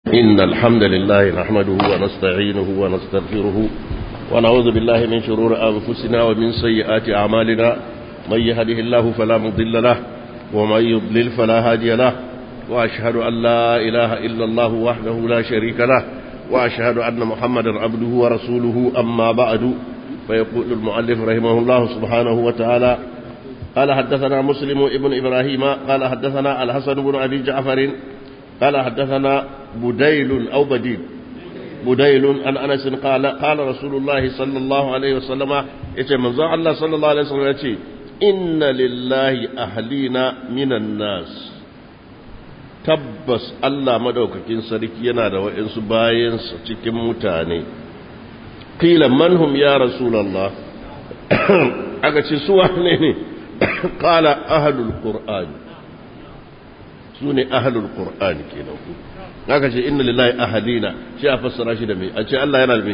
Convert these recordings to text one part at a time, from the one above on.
إن الحمد لله نحمده ونستعينه ونستغفره ونعوذ بالله من شرور أنفسنا ومن سيئات أعمالنا من يهده الله فلا مضل له ومن يضلل فلا هادي له وأشهد أن لا إله إلا الله وحده لا شريك له وأشهد أن محمدا عبده ورسوله أما بعد فيقول المؤلف رحمه الله سبحانه وتعالى قال حدثنا مسلم ابن إبراهيم قال حدثنا الحسن بن أبي جعفر قال حدثنا بديل أو بديل بديل عن أنس قال قال رسول الله صلى الله عليه وسلم يتي من الله صلى الله عليه وسلم يتي إن لله أهلين من الناس tabbas Allah madaukakin sarki yana da wa'insu bayansa cikin mutane qila manhum ya rasulullah aka ce su wane ne qala ahlul qur'an su ne ahlul qur'an kenan ku aka ce inna lillahi ahlina shi a fassara shi da me a ce Allah yana da me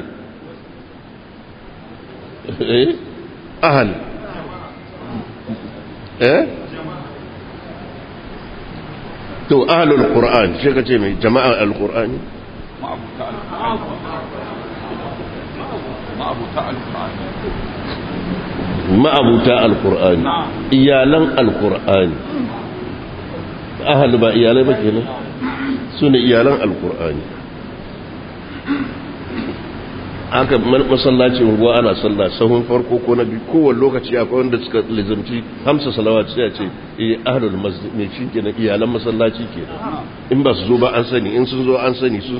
eh ahl eh to ahlul qur'an shi ka ce mai jama'a alqur'ani ma'abuta alqur'ani iyalan alqur'ani ahal ba iyalai ba kenan su ne iyalan alqur'ani aka masallacin ruwa ana sallah sahun farko ko na biyu kowane lokaci akwai wanda suka lizamci hamsa salawat sai a ce eh ahlul masjid ne shi kenan iyalan masallaci kenan in ba su zo ba an sani in sun zo an sani su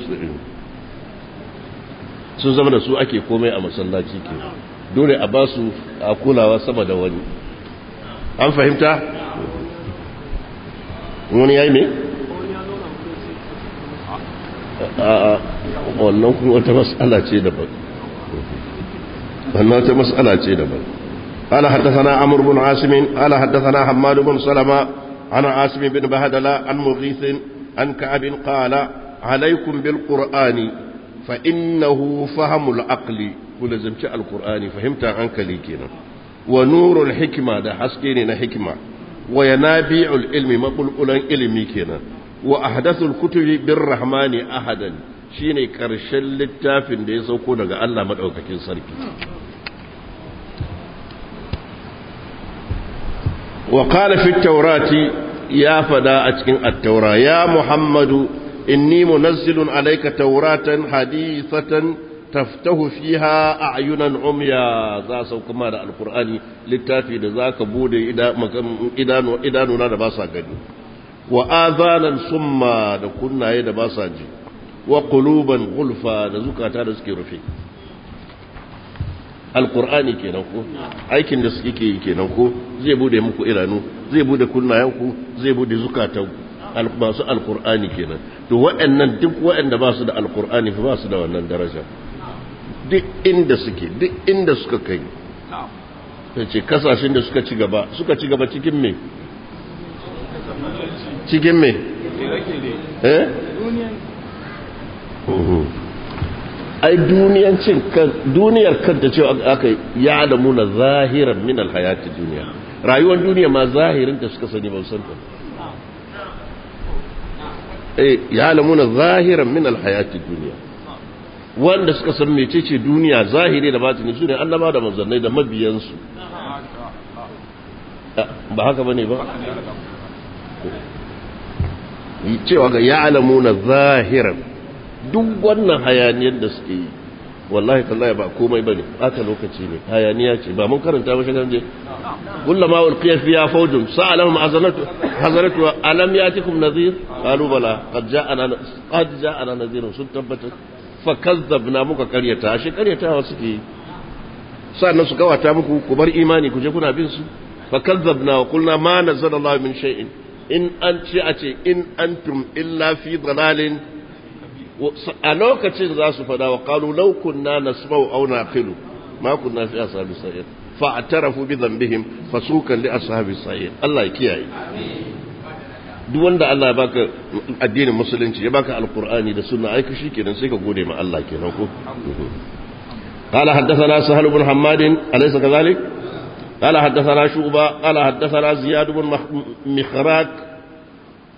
sun zama da su ake komai a masallaci kenan dole a ba su a kulawa sama da wani an fahimta wani yayi me a wannan kuma wata mas'ala ce daban wannan wata mas'ala ce daban قال حدثنا عمرو بن عاصم قال حدثنا حماد بن سلمة عن عاصم بن بهدلة عن مغيث عن كعب قال عليكم بالقرآن فإنه فهم العقل كل زمت القرآن فهمت عنك ليكنا ونور الحكمة ده حسكيني حكمة وينابيع العلم مقل علمي كنا وأحدث الكتب بالرحمن أحدا shine karshen littafin da ya sauko daga Allah madaukakin sarki wa qala fi tawrati ya fada a cikin at-taura ya muhammadu inni munazzilun alayka tawratan hadithatan taftahu fiha a'yunan umya za sau kuma da alqur'ani littafi da zaka bude idanu idanuna da ba sa gani wa azanan summa da kunnaye da ba sa ji wa quluban gulfa da zukata da suke rufe alqur'ani kenan ko aikin da suke yi kenan ko zai bude muku idanu zai bude kunnayen ku zai bude zukatan masu alqur'ani kenan to waɗannan duk waɗanda ba su da alqur'ani fa ba su da wannan daraja duk inda suke duk inda suka kai ce kasashen da suka ci gaba suka ci gaba cikin me cikin me eh ai duniyancin kan duniyar kanta cewa aka ya da muna zahiran min alhayati duniya rayuwar duniya ma zahirin da suka sani ba san ta eh ya da muna zahiran min alhayati duniya wanda suka san mecece duniya zahiri da batini su ne annaba da manzannai da mabiyansu ba haka bane ba cewa ga ya'lamuna zahiran duk wannan hayaniyar da suke yi wallahi tallahi ba komai bane aka lokaci ne hayaniya ce ba mun karanta ba shagan je kullama ulqiya fiha fawjun sa'alahum azanatu hazaratu alam yatikum nadhir qalu bala qad ja'ana qad ja'ana nadhirun sun tabbata fa kazzabna muka karyata shi karyatawa suke yi sannan su kawata muku ku bar imani ku je kuna bin su fa kazzabna wa qulna ma nazzala Allah min shay'in in an ce a ce in antum illa fi dalalin a lokacin za su fada wa qalu law kunna nasma'u aw naqilu ma kunna fi ashabi sa'ir fa atarafu bi dhanbihim fasukan li ashabi sa'ir Allah ya kiyaye duk wanda Allah ya baka addinin musulunci ya baka alqur'ani da sunna aika kenan sai ka gode ma Allah kenan ko قال حدثنا سهل بن حماد أليس كذلك قال حدثنا شعبة قال حدثنا زياد بن مخراك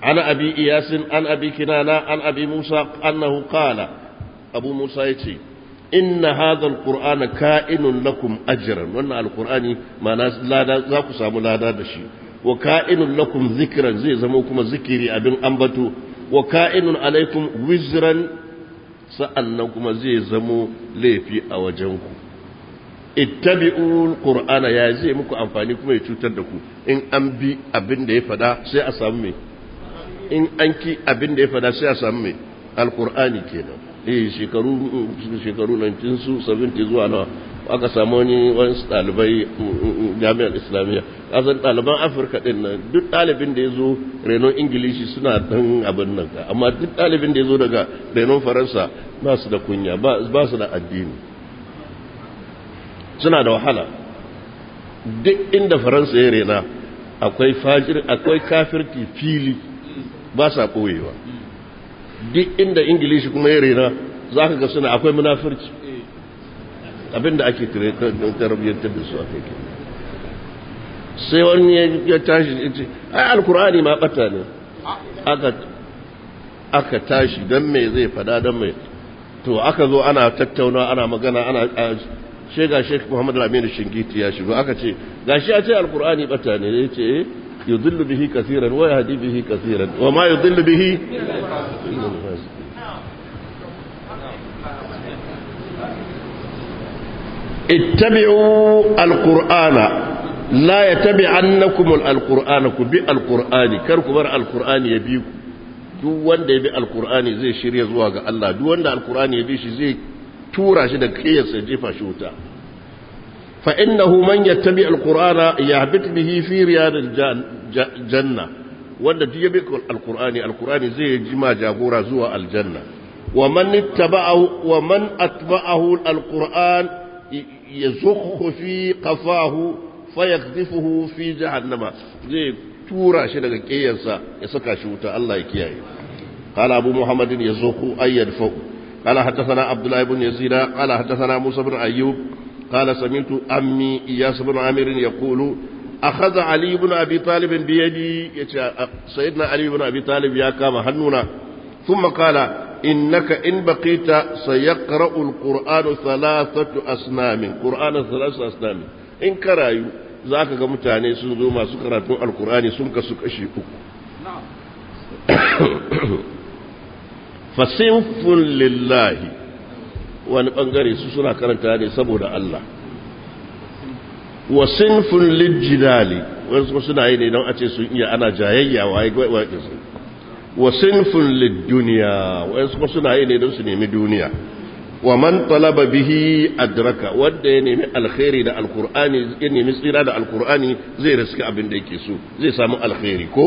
عن أبي إياس عن أبي كنانة عن أبي موسى أنه قال أبو موسى يتي إن هذا القرآن كائن لكم أجرا وأن القرآن ما لا ذاك سامو لا دشي وكائن لكم ذكرا زي زموكم ذكري أبن أنبتو وكائن عليكم وزرا سأنكم زي زمو ليفي أوجنكم ittabi'ul qur'ana ya zai muku amfani kuma ya cutar da ku in an bi abin da ya fada sai a samu me in an ki abin da ya fada sai a samu me alqur'ani kenan eh shekaru shekaru 1970 zuwa nawa aka samu wani wani dalibai jami'ar islamiyya kasan ɗaliban afirka ɗin nan duk ɗalibin da ya zo renon ingilishi suna dan abin nan amma duk ɗalibin da ya zo daga renon faransa ba su da kunya ba su da addini suna da wahala duk inda faransa ya rena akwai fajir akwai kafirki fili ba sa ɓoyewa duk inda ingilishi kuma ya rena za ka ga suna akwai munafirci abinda ake tarbiyyantar da su a kai sai wani ya tashi ya ce ai alkur'ani ma bata ne aka tashi don me zai fada don me to aka zo ana tattauna ana magana ana she ga Sheikh Muhammad Al-Amin Shingiti ya shigo aka ce gashi a ce Al-Qur'ani bata ne yace yudillu bihi kaseeran wa yahdi bihi kaseeran wa ma yudillu bihi ittabi'u al-Qur'ana la yattabi'annakum al-Qur'ana ku bi al-Qur'ani kar ku bar al-Qur'ani ya bi ku duk wanda ya bi al-Qur'ani zai shirya zuwa ga Allah duk wanda al-Qur'ani ya bi shi zai tura shi da kiyarsa jefa shi wuta fa innahu man yattabi alqur'ana yahbit bihi fi riyadil janna wanda duk yabi alqur'ani alqur'ani zai jima jagora zuwa aljanna wa man ittaba'ahu wa man atba'ahu alqur'an yazukhu fi qafahu fayaqdhifuhu fi jahannama zai tura shi daga kiyarsa ya saka shi wuta Allah ya kiyaye قال أبو محمد يزوق أن يدفع قال حدثنا عبد الله بن يزيد قال حدثنا موسى بن أيوب قال سمعت أمي إياس بن عامر يقول أخذ علي بن أبي طالب بيدي سيدنا علي بن أبي طالب يا كام هنونا ثم قال إنك إن بقيت سيقرأ القرآن ثلاثة أسنام قرآن ثلاثة أسنام إن كرايو ذاك متاني سنزو ما سكرت القرآن سنك سك أشيكو fasinfun lillahi wani bangare su suna karanta ne saboda Allah wa sinfun lijjidali wani kuma suna yi ne don a ce sun iya ana jayayya wa ya su wa sinfun lidduniya wani kuma suna yi ne don su nemi duniya wa man talaba bihi adraka wanda ya nemi alkhairi da alkur'ani ya nemi tsira da alkur'ani zai riska abin da yake so zai samu alkhairi ko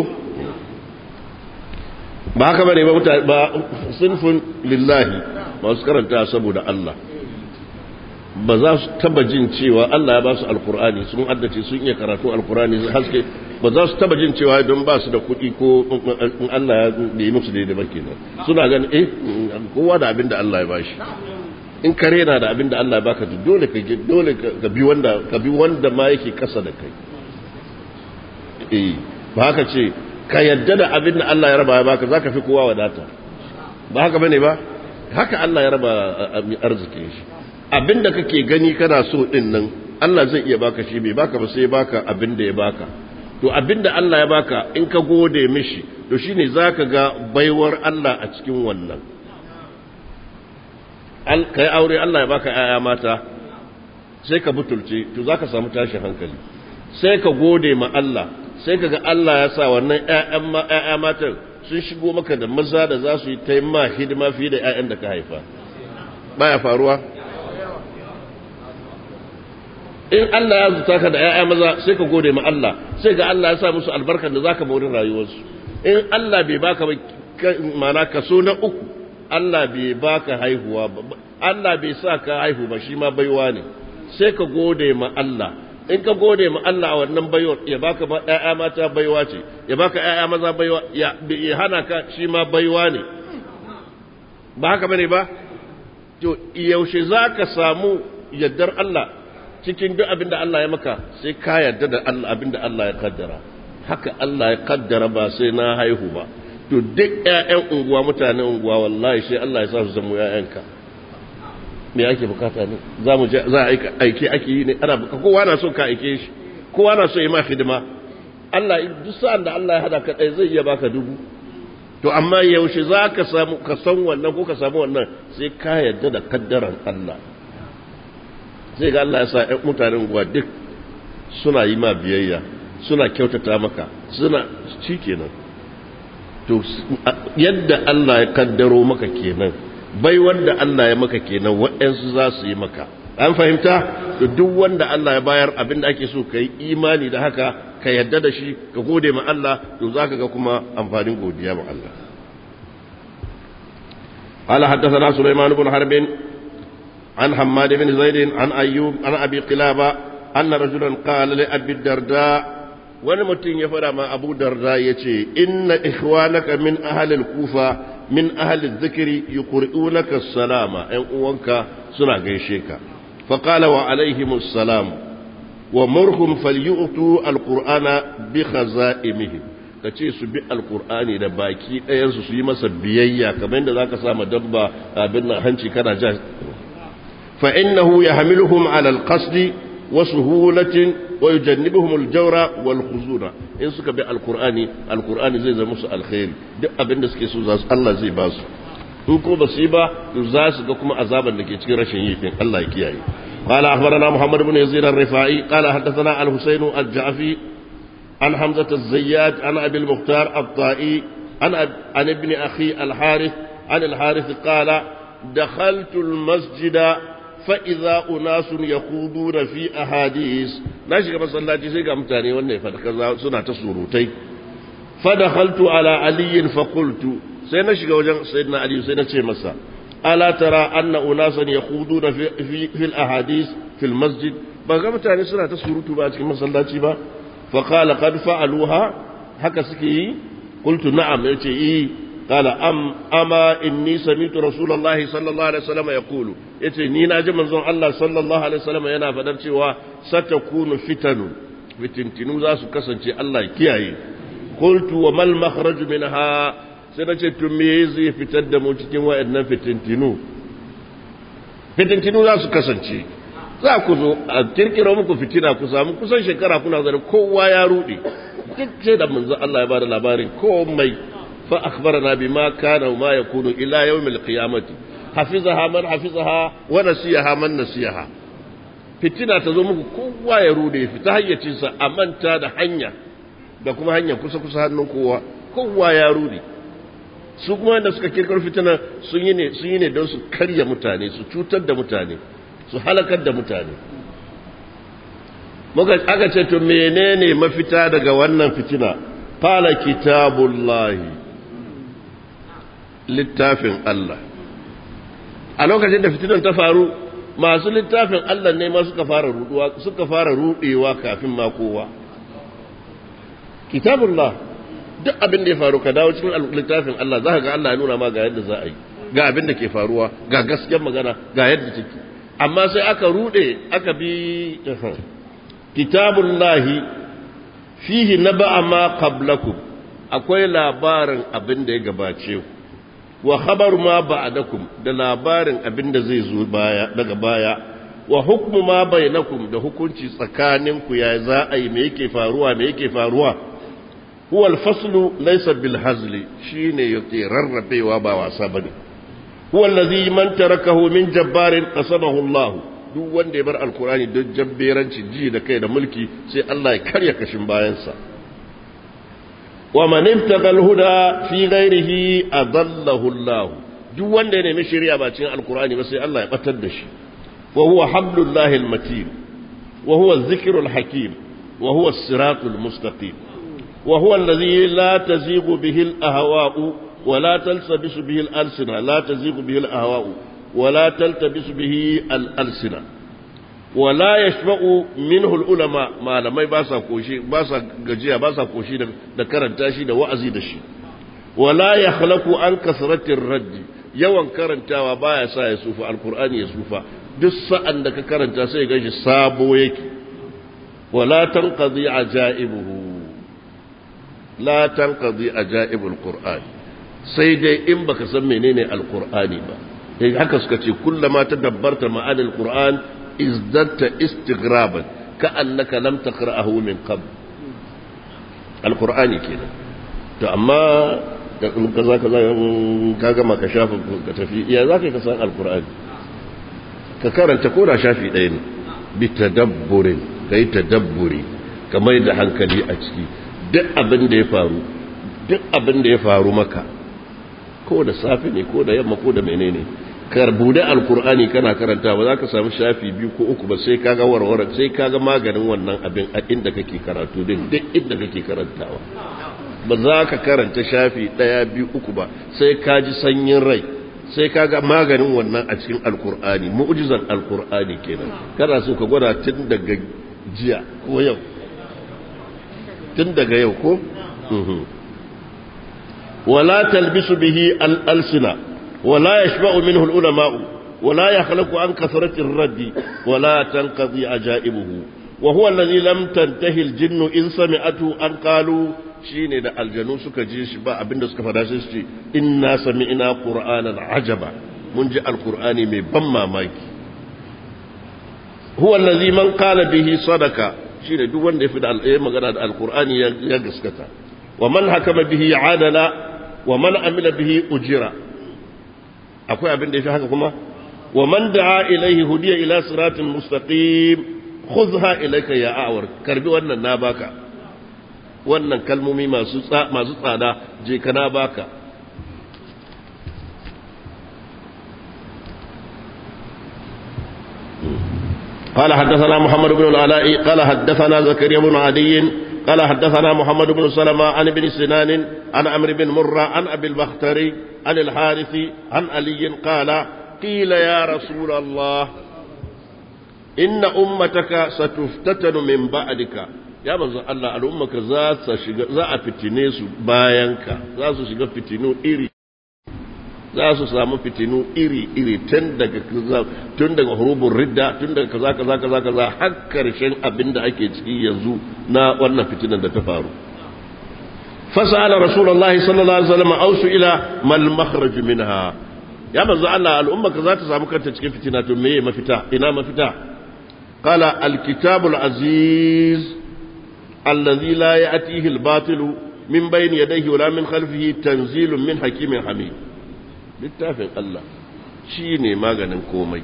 ba haka bane ba mutane ba sinfin lillahi masu karanta saboda Allah ba za su taba jin cewa Allah ya ba su alkur'ani sun addace sun iya karatu alkur'ani haske ba za su taba jin cewa don ba su da kuɗi ko in Allah ya yi musu daidai ba kenan suna ganin eh kowa da abin da Allah ya bashi in kare na da abin da Allah ya baka dole ka dole ka bi wanda ka bi wanda ma yake kasa da kai eh ba haka ce ka yadda da abin da Allah ya raba ya baka zaka fi kowa wadata ba haka bane ba haka Allah ya raba arzikin shi abin da kake gani kana so din nan Allah zai iya baka shi bai baka ba sai baka abin da ya baka to abin da Allah ya baka in ka gode mishi to shine zaka ga baiwar Allah a cikin wannan kai aure Allah ya baka ƴaƴa mata sai ka butulce to zaka samu tashin hankali sai ka gode ma Allah sai ka ga Allah ya sa wannan ƴaƴan matan sun shigo maka da maza da za su yi ta ma hidima fiye da ƴaƴan da ka haifa baya faruwa in Allah ya zuta ka da ƴaƴa maza sai ka gode ma Allah sai ga Allah ya sa musu albarkar da zaka maurin rayuwarsu in Allah bai baka ba mana kaso na uku Allah bai baka haihuwa ba Allah bai sa ka haihu ba shi ma baiwa ne sai ka gode ma Allah in ka gode ma Allah a wannan baiwar ya baka ba ƴaƴa mata baiwa ce ya baka ƴaƴa maza baiwa ya hana ka shi ma baiwa ne ba haka bane ba to yaushe zaka samu yaddar Allah cikin duk abin da Allah ya maka sai ka yarda da Allah abin da Allah ya kaddara haka Allah ya kaddara ba sai na haihu ba to duk ƴaƴan unguwa mutanen unguwa wallahi sai Allah ya sa su zama ƴaƴanka me ake bukata ne za mu za a aike ake yi ne ana bukata kowa na so ka aike shi kowa na so ya ma hidima Allah duk sa'an da Allah ya hada ka ɗaya zai iya baka dubu to amma yaushe za ka samu ka san wannan ko ka samu wannan sai ka yarda da kaddaran Allah sai ga Allah ya sa ƴan mutanen unguwa duk suna yi ma biyayya suna kyautata maka suna shi kenan to yadda Allah ya kaddaro maka kenan bai wanda Allah ya maka kenan waɗansu za su yi maka an fahimta to duk wanda Allah ya bayar abin da ake so ka yi imani da haka ka yadda da shi ka gode ma Allah to za ka ga kuma amfanin godiya ma Allah قال حدثنا سليمان بن حرب عن حماد بن زيد عن أيوب عن أبي قلابة أن رجلا قال لأبي الدرداء wani mutum ya fada ma abu darda ya ce inna ikhwanaka min ahalil kufa min ahalil zikiri yuqri'unaka salama ɗan uwanka suna gaishe ka faqala wa alaihimus salam wa murhum falyu'tu alqur'ana bi khaza'imihim kace su bi alqur'ani da baki ɗayan su su yi masa biyayya kamar yadda zaka sa dabba abin nan hanci kana ja fa innahu yahmiluhum ala alqasdi wa suhulatin wa yujannibuhum al-jawra wal khuzuna in suka bi alqur'ani alqur'ani zai zama musu alkhairi duk abin da suke so za su Allah zai ba su in ko ba su yi ba za su ga kuma azaban da ke cikin rashin yi din Allah ya kiyaye قال أخبرنا محمد بن يزيد الرفاعي قال حدثنا الحسين الجعفي عن حمزة الزيات عن أبي المختار الطائي عن, عن ابن أخي الحارث عن الحارث قال دخلت المسجد فإذا أناس يخوضون في أحاديث ناشي كما صلى الله عليه متاني وانا فدكذا سنة تسوروتي فدخلت على علي فقلت سينشي وجن سيدنا علي سينشي مسا ألا ترى أن أناسا يخوضون في, في, في الأحاديث في المسجد بقى متاني سنة تسوروتو بقى كما صلى الله فقال قد فعلوها هكا سكي قلت نعم يتي إيه قال أم أما إني سمعت رسول الله صلى الله عليه وسلم يقول يتي نينا جمن الله صلى الله عليه وسلم ينا فدر cewa ستكون فتن fitintinu za su kasance Allah kiyaye qultu wa mal makhraj minha sai nace to me zai fitar da mu cikin wayannan fitintinu fitintinu za su kasance za ku zo a kirkiro muku fitina ku samu kusan shekara kuna zane kowa ya rude duk sai da manzo Allah ya bada labarin komai فأخبرنا بما كان وما يكون إلى يوم القيامة حفظها من حفظها ونسيها من نسيها fitina ta zo muku kowa ya rude fita hayyacinsa a manta da hanya da kuma hanya kusa-kusa hannun kowa kowa ya rude su kuma wanda suka kirkar fitina sun yi ne sun yi ne don su karya mutane su cutar da mutane su halakar da mutane muka aka ce to menene mafita daga wannan fitina qala kitabullahi littafin Allah a lokacin da fitinan ta faru masu littafin Allah ne ma suka fara ruduwa suka fara rudewa kafin ma kowa kitabullah duk abin da ya faru ka dawo cikin littafin Allah za ka ga Allah ya nuna ma ga yadda za a yi ga abin da ke faruwa ga gaskiyar magana ga yadda take amma sai aka rude aka bi kitabullahi fihi naba'a ma qablakum akwai labarin abin da ya gabace ku wa khabaru ma ba'dakum da labarin abin da zai zo baya daga baya wa hukmu ma bainakum da hukunci tsakanin ku ya za a yi me yake faruwa me yake faruwa huwa al-faslu laysa bil hazli shine yake rarrabewa ba wasa bane huwa allazi man tarakahu min jabbarin qasamahu Allah duk wanda ya bar alkurani don jabberanci ji da kai da mulki sai Allah ya karya kashin bayansa wa man ibtaga al-huda fi ghairihi adallahu Allah duk wanda ya nemi shari'a ba cikin alkurani ba sai Allah ya batar da shi wa huwa hablullahi al-matin wa huwa adh-dhikru al-hakim wa huwa as-siratul mustaqim wa huwa alladhi la tazighu bihi al-ahwa'u wa la talsabisu bihi al-alsina la tazighu bihi al-ahwa'u ولا تلتبس به الألسنة ولا يشبع منه العلماء ما لم يباسا كوشي باسا جزيا باسا كوشي da karanta shi da wa'azi da shi wala yakhlaqu an kasratir radd yawan karantawa baya sa ya sufa alqur'ani ya sufa duk sa'an da ka karanta sai ga shi sabo yake wala tanqadi ajaibuhu la tanqadi ajaibul qur'an sai dai in baka san menene alqur'ani ba eh haka suka ce kullama tadabbarta ma'ani alqur'an izdatta istighraban ka'annaka lam taqra'ahu min qabl alqur'ani kenan to amma kaza kaza ka gama ka shafa ka tafi ya zaka ka san alqur'ani ka karanta ko da shafi ɗaya ne bi tadabburin kai tadabburi ka mai da hankali a ciki duk abin da ya faru duk abin da ya faru maka ko da safe ne ko da yamma ko da menene kar bude alkur'ani kana karanta ba za ka samu shafi biyu ko uku ba sai kaga warware sai kaga maganin wannan abin a inda kake karatu din duk inda kake karantawa ba za ka karanta shafi ɗaya biyu uku ba sai ka ji sanyin rai sai kaga maganin wannan a cikin alkur'ani mu'jizan alkur'ani kenan kana so ka gwada tun daga jiya ko yau tun daga yau ko wala talbisu bihi al-alsina wala yashba'u minhu al-ulama wala yakhluqu an kathrati ar-raddi wala tanqadi ajaibuhu wa huwa alladhi lam tantahi al-jinnu in sami'atu an qalu shine da aljanu suka ji shi ba abinda suka fada shi ce inna sami'na qur'anan ajaba mun ji alqur'ani mai ban mamaki huwa allazi man qala bihi sadaka shine duk wanda ya fi da al'ayi magana da alqur'ani ya gaskata wa man hakama bihi adala wa man amila bihi ujira akwai abin da ya fi haka kuma wa man da'a ilaihi hudiya ila siratin mustaqim khudha ilayka ya awar karbi wannan na baka wannan kalmomi masu tsada je kana baka قال حدثنا محمد بن العلاء قال حدثنا زكريا بن عدي قال حدثنا محمد بن سلمة عن ابن سنان عن عمرو بن مرة عن أبي البختري عن الحارث عن علي قال قيل يا رسول الله إن أمتك ستفتتن من بعدك ya manzo Allah al'ummaka za su shiga za a fitine su bayanka za su shiga fitinu iri za su samu fitinu iri iri tun daga tun daga hurubun ridda tun daga kaza kaza kaza kaza har karshen abin da ake ciki yanzu na wannan fitinan da ta faru fasala rasulullahi sallallahu alaihi wasallam ausu ila mal makhraj minha ya manzo Allah al'ummaka za ta samu kanta cikin fitina to meye mafita ina mafita qala al-kitabul aziz الذي لا يأتيه الباطل من بين يديه ولا من خلفه تنزيل من حكيم حميد littafin Allah shi ne maganin komai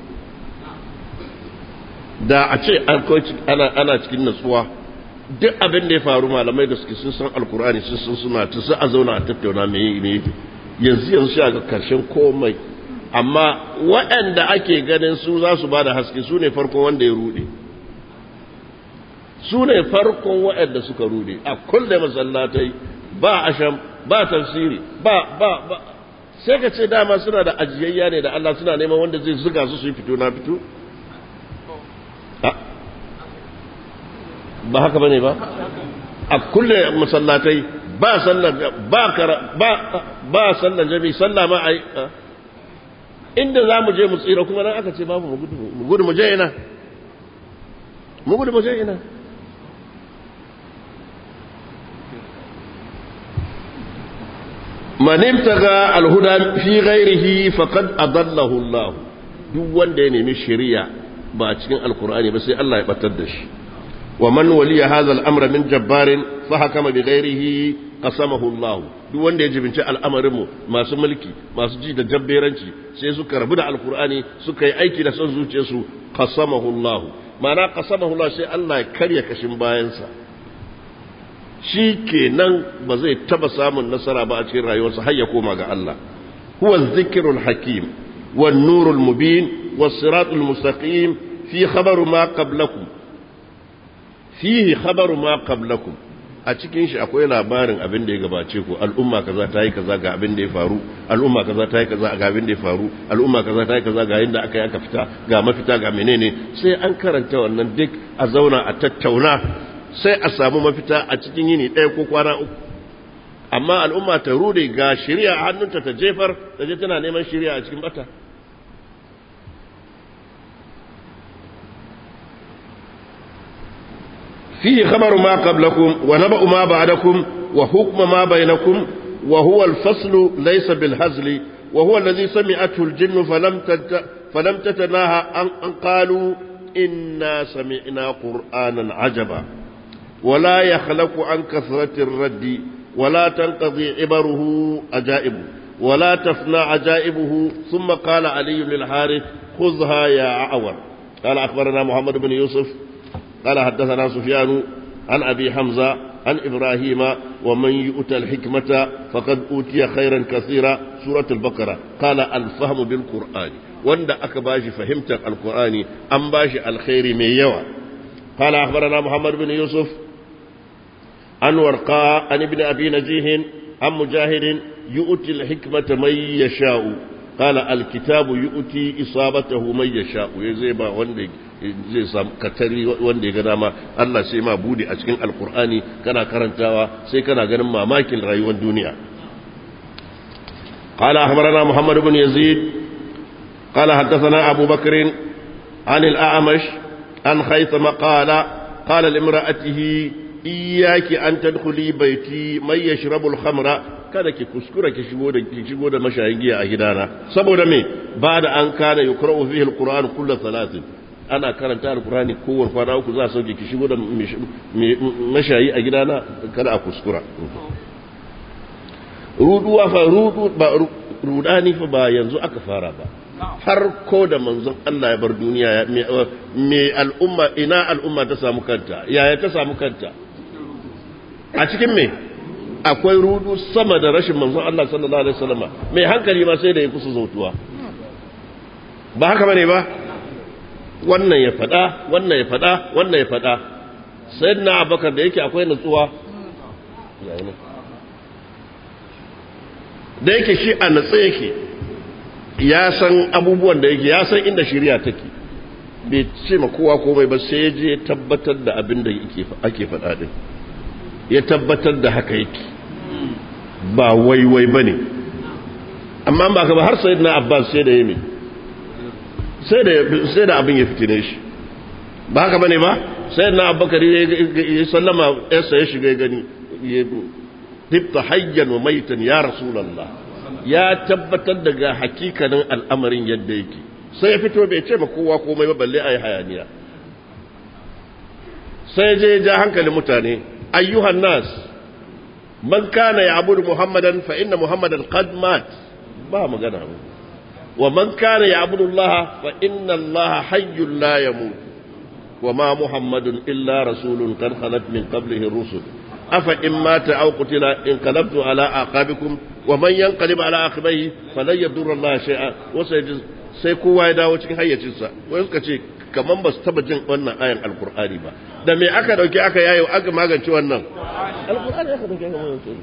da a ce ana cikin natsuwa duk abin da ya faru malamai da suke sun san alkurani sun san suna ta su a zauna a tattauna mai ne yanzu yanzu shi ga karshen komai amma waɗanda ake ganin su za su ba da haske su ne farkon wanda ya rude su ne farkon waɗanda suka rude a kulle masallatai ba asham ba tafsiri ba ba ba sai ka ce dama suna da ajiyayya ne da Allah suna neman wanda zai zuga su su yi fito na fito ba haka bane ba a kulle masallatai ba sallar ba ba ba sallar jami sallah ma ai inda za mu je mu tsira kuma nan aka ce babu mu gudu mu gudu mu je ina mu gudu mu je ina man ibtaga alhuda fi ghairihi faqad adallahu Allah duk wanda ya nemi shari'a ba a cikin alkur'ani ba sai Allah ya batar da shi wa man waliya hadha al-amra min jabbarin fa hakama bi ghairihi qasamahu Allah duk wanda ya jibinci al'amarin mu masu mulki masu ji da jabberanci sai suka rabu da alkur'ani suka yi aiki da son zuciyarsu qasamahu Allah ma'ana qasamahu Allah sai Allah ya karya kashin bayansa shi kenan ba zai taba samun nasara ba a cikin rayuwarsa har ya koma ga Allah huwa zikrul hakim wan nurul mubin was siratul mustaqim fi khabaru ma qablakum fihi khabaru ma qablakum a cikin shi akwai labarin abin da ya gabace ku al'umma kaza ta yi kaza ga abin da ya faru al'umma kaza ta yi kaza ga abin da ya faru al'umma kaza ta yi kaza ga yadda aka yi aka fita ga mafita ga menene sai an karanta wannan duk a zauna a tattauna sai a samu mafita a cikin yini ɗaya ko kwana uku amma al'umma ta rude ga shirya a hannunta ta jefar ta je tana neman shirya a cikin bata fihi khabaru ma qablakum wa naba'u ma ba'dakum wa hukmu ma bainakum وهو الفصل ليس بالهزل وهو الذي سمعته الجن فلم تت فلم تتناهى أن قالوا إنا سمعنا قرآنا عجبا ولا يخلق عن كثرة الرد ولا تنقضي عبره عجائب ولا تفنى عجائبه ثم قال علي للحارث خذها يا أعور قال أخبرنا محمد بن يوسف قال حدثنا سفيان عن أبي حمزة عن إبراهيم ومن يؤتى الحكمة فقد أوتي خيرا كثيرا سورة البقرة قال الفهم بالقرآن وند أكباش فهمت القرآن أم باش الخير من يوى قال أخبرنا محمد بن يوسف عن ورقاء عن ابن أبي نجيه عن مجاهد يؤتي الحكمة من يشاء قال الكتاب يؤتي إصابته من يشاء زي ما وندي zai samu katari wanda ya ga dama Allah sai ma bude a cikin alkur'ani kana karantawa sai kana ganin mamakin rayuwar duniya قال أخبرنا محمد بن يزيد قال حدثنا أبو بكر عن الأعمش عن خيثم قال قال لامرأته إياك أن تدخلي بيتي من يشرب الخمر kada ki kuskura ki shigo da ki shigo da mashayin giya a gidana saboda me ba da an kana yukra'u fihi alquran kullu salatin ana karanta alqurani kowace kwana uku za a sauke ki shigo da mashayi a gidana kada a kuskura ruduwa fa rudu ba rudani fa ba yanzu aka fara ba har ko da manzon Allah ya bar duniya me al'umma ina al'umma ta samu kanta yaya ta samu kanta a cikin me akwai rudu sama da rashin manzon Allah sallallahu alaihi wasallam mai hankali ma sai da ya kusa zautuwa ba haka bane ba wannan ya fada wannan ya fada wannan ya fada sayyidina abubakar da yake akwai nutsuwa da yake shi a natsa yake ya san abubuwan da yake ya san inda shari'a take bai ce ma kowa komai ba sai je tabbatar da abin da ake faɗa din ya tabbatar da haka yake ba waiwai ba ne amma ba ka ba har sai na abbas sai da yami sai da abin ya fitine shi ba haka ba ne ba sai na abbakari ya sallama yarsa ya shiga gani ya tifta hayyan wa maitan ya rasulallah ya tabbatar daga hakikanin al'amarin yadda yake sai ya fito bai ce ma kowa komai ba balle a yi hayaniya sai je ja hankalin mutane ayyuhan nas man kana ya'budu muhammadan fa inna muhammadan qad mat ba magana wa man kana ya'budu allaha fa inna allaha hayyun la yamut wa ma muhammadun illa rasulun qad khalat min qablihi rusul afa in mata aw qutila in qalabtu ala aqabikum wa man yanqalib ala aqibihi falan yadurra allaha shay'a wa sai kowa ya dawo cikin hayyacinsa wai suka ce kaman ba su taba jin wannan ayan alkur'ani ba da me aka dauke aka yayo aka magance wannan alkur'ani aka dauke aka magance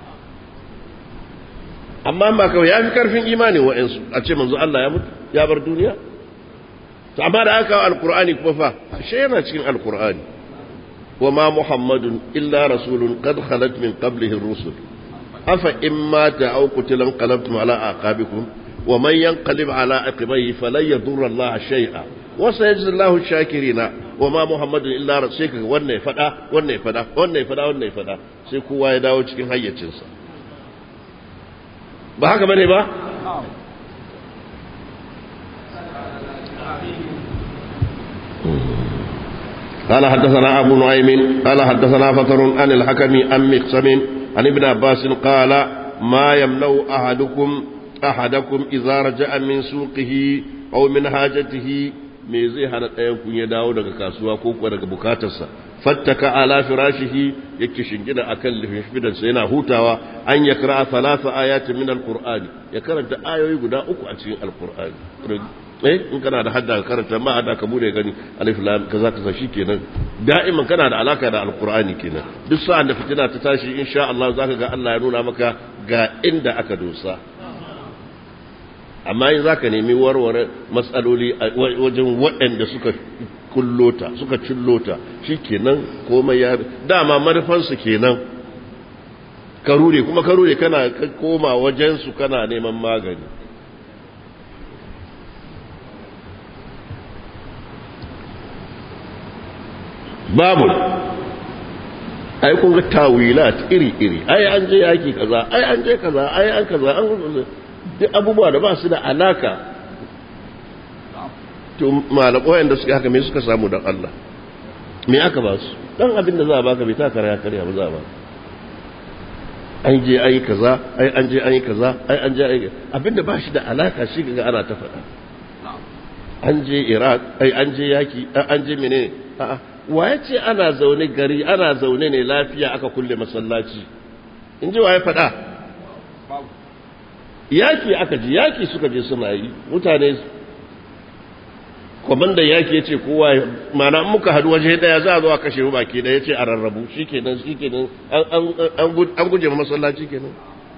amma ba kawai ya fi karfin imani wa'ansu a ce manzo Allah ya mutu ya bar duniya to amma da aka kawo alkur'ani kuma fa ashe yana cikin alkur'ani wa ma muhammadun illa rasulun qad khalat min qablihi ar-rusul afa in mata aw qutila qalabtum ala aqabikum wa man yanqalib ala aqibihi falan yadurra Allah shay'a wasa ya jizallahu shakirina wa ma muhammadu illa sai kaga wannan ya fada wannan ya fada wannan ya fada wannan ya fada sai kowa ya dawo cikin hayyacinsa ba haka bane ba قال حدثنا أبو نعيم قال حدثنا فتر عن الحكم عن مقسم عن ابن عباس قال ما يمنع أحدكم أحدكم إذا رجع من سوقه أو من حاجته me zai hana ɗayan kun ya dawo daga kasuwa ko kuwa daga bukatarsa fattaka ala firashihi yake shingida akan lifisfidansa yana hutawa an ya kira salasa ayatin min alqur'ani ya karanta ayoyi guda uku a cikin alqur'ani eh in kana da hadda ka karanta ma hadda ka bude gani alif lam kaza kaza shikenan da'iman kana da alaka da alqur'ani kenan duk sa'an da fitina ta tashi insha Allah zaka ga Allah ya nuna maka ga inda aka dosa amma in za ka nemi warware matsaloli wajen waɗanda suka kullota suka cillota shi kenan komai ya dama manufansu kenan karure kuma karure kana koma wajensu kana neman magani babu ai kun ga tawilat iri iri ai an je yaki kaza ai an je kaza ai an kaza an duk abubuwa da ba su da alaka to malakoyan da suka haka me suka samu dan Allah me aka ba su dan abin da za a baka bai ta karya karya ba za a ba an je ayi kaza ai an je ayi kaza ai an je ayi abin da ba shi da alaka shi ga ana ta faɗa an je Iraq ai an je yaki an je menene a'a waye ce ana zaune gari ana zaune ne lafiya aka kulle masallaci in ji waye faɗa yaki aka ji yaki suka je suna yi mutane kwamandan yaki ya ce kowa mana muka hadu waje daya za a zo a kashe mu baki daya ya ce a rarrabu shi kenan shi kenan an guje ma masallaci kenan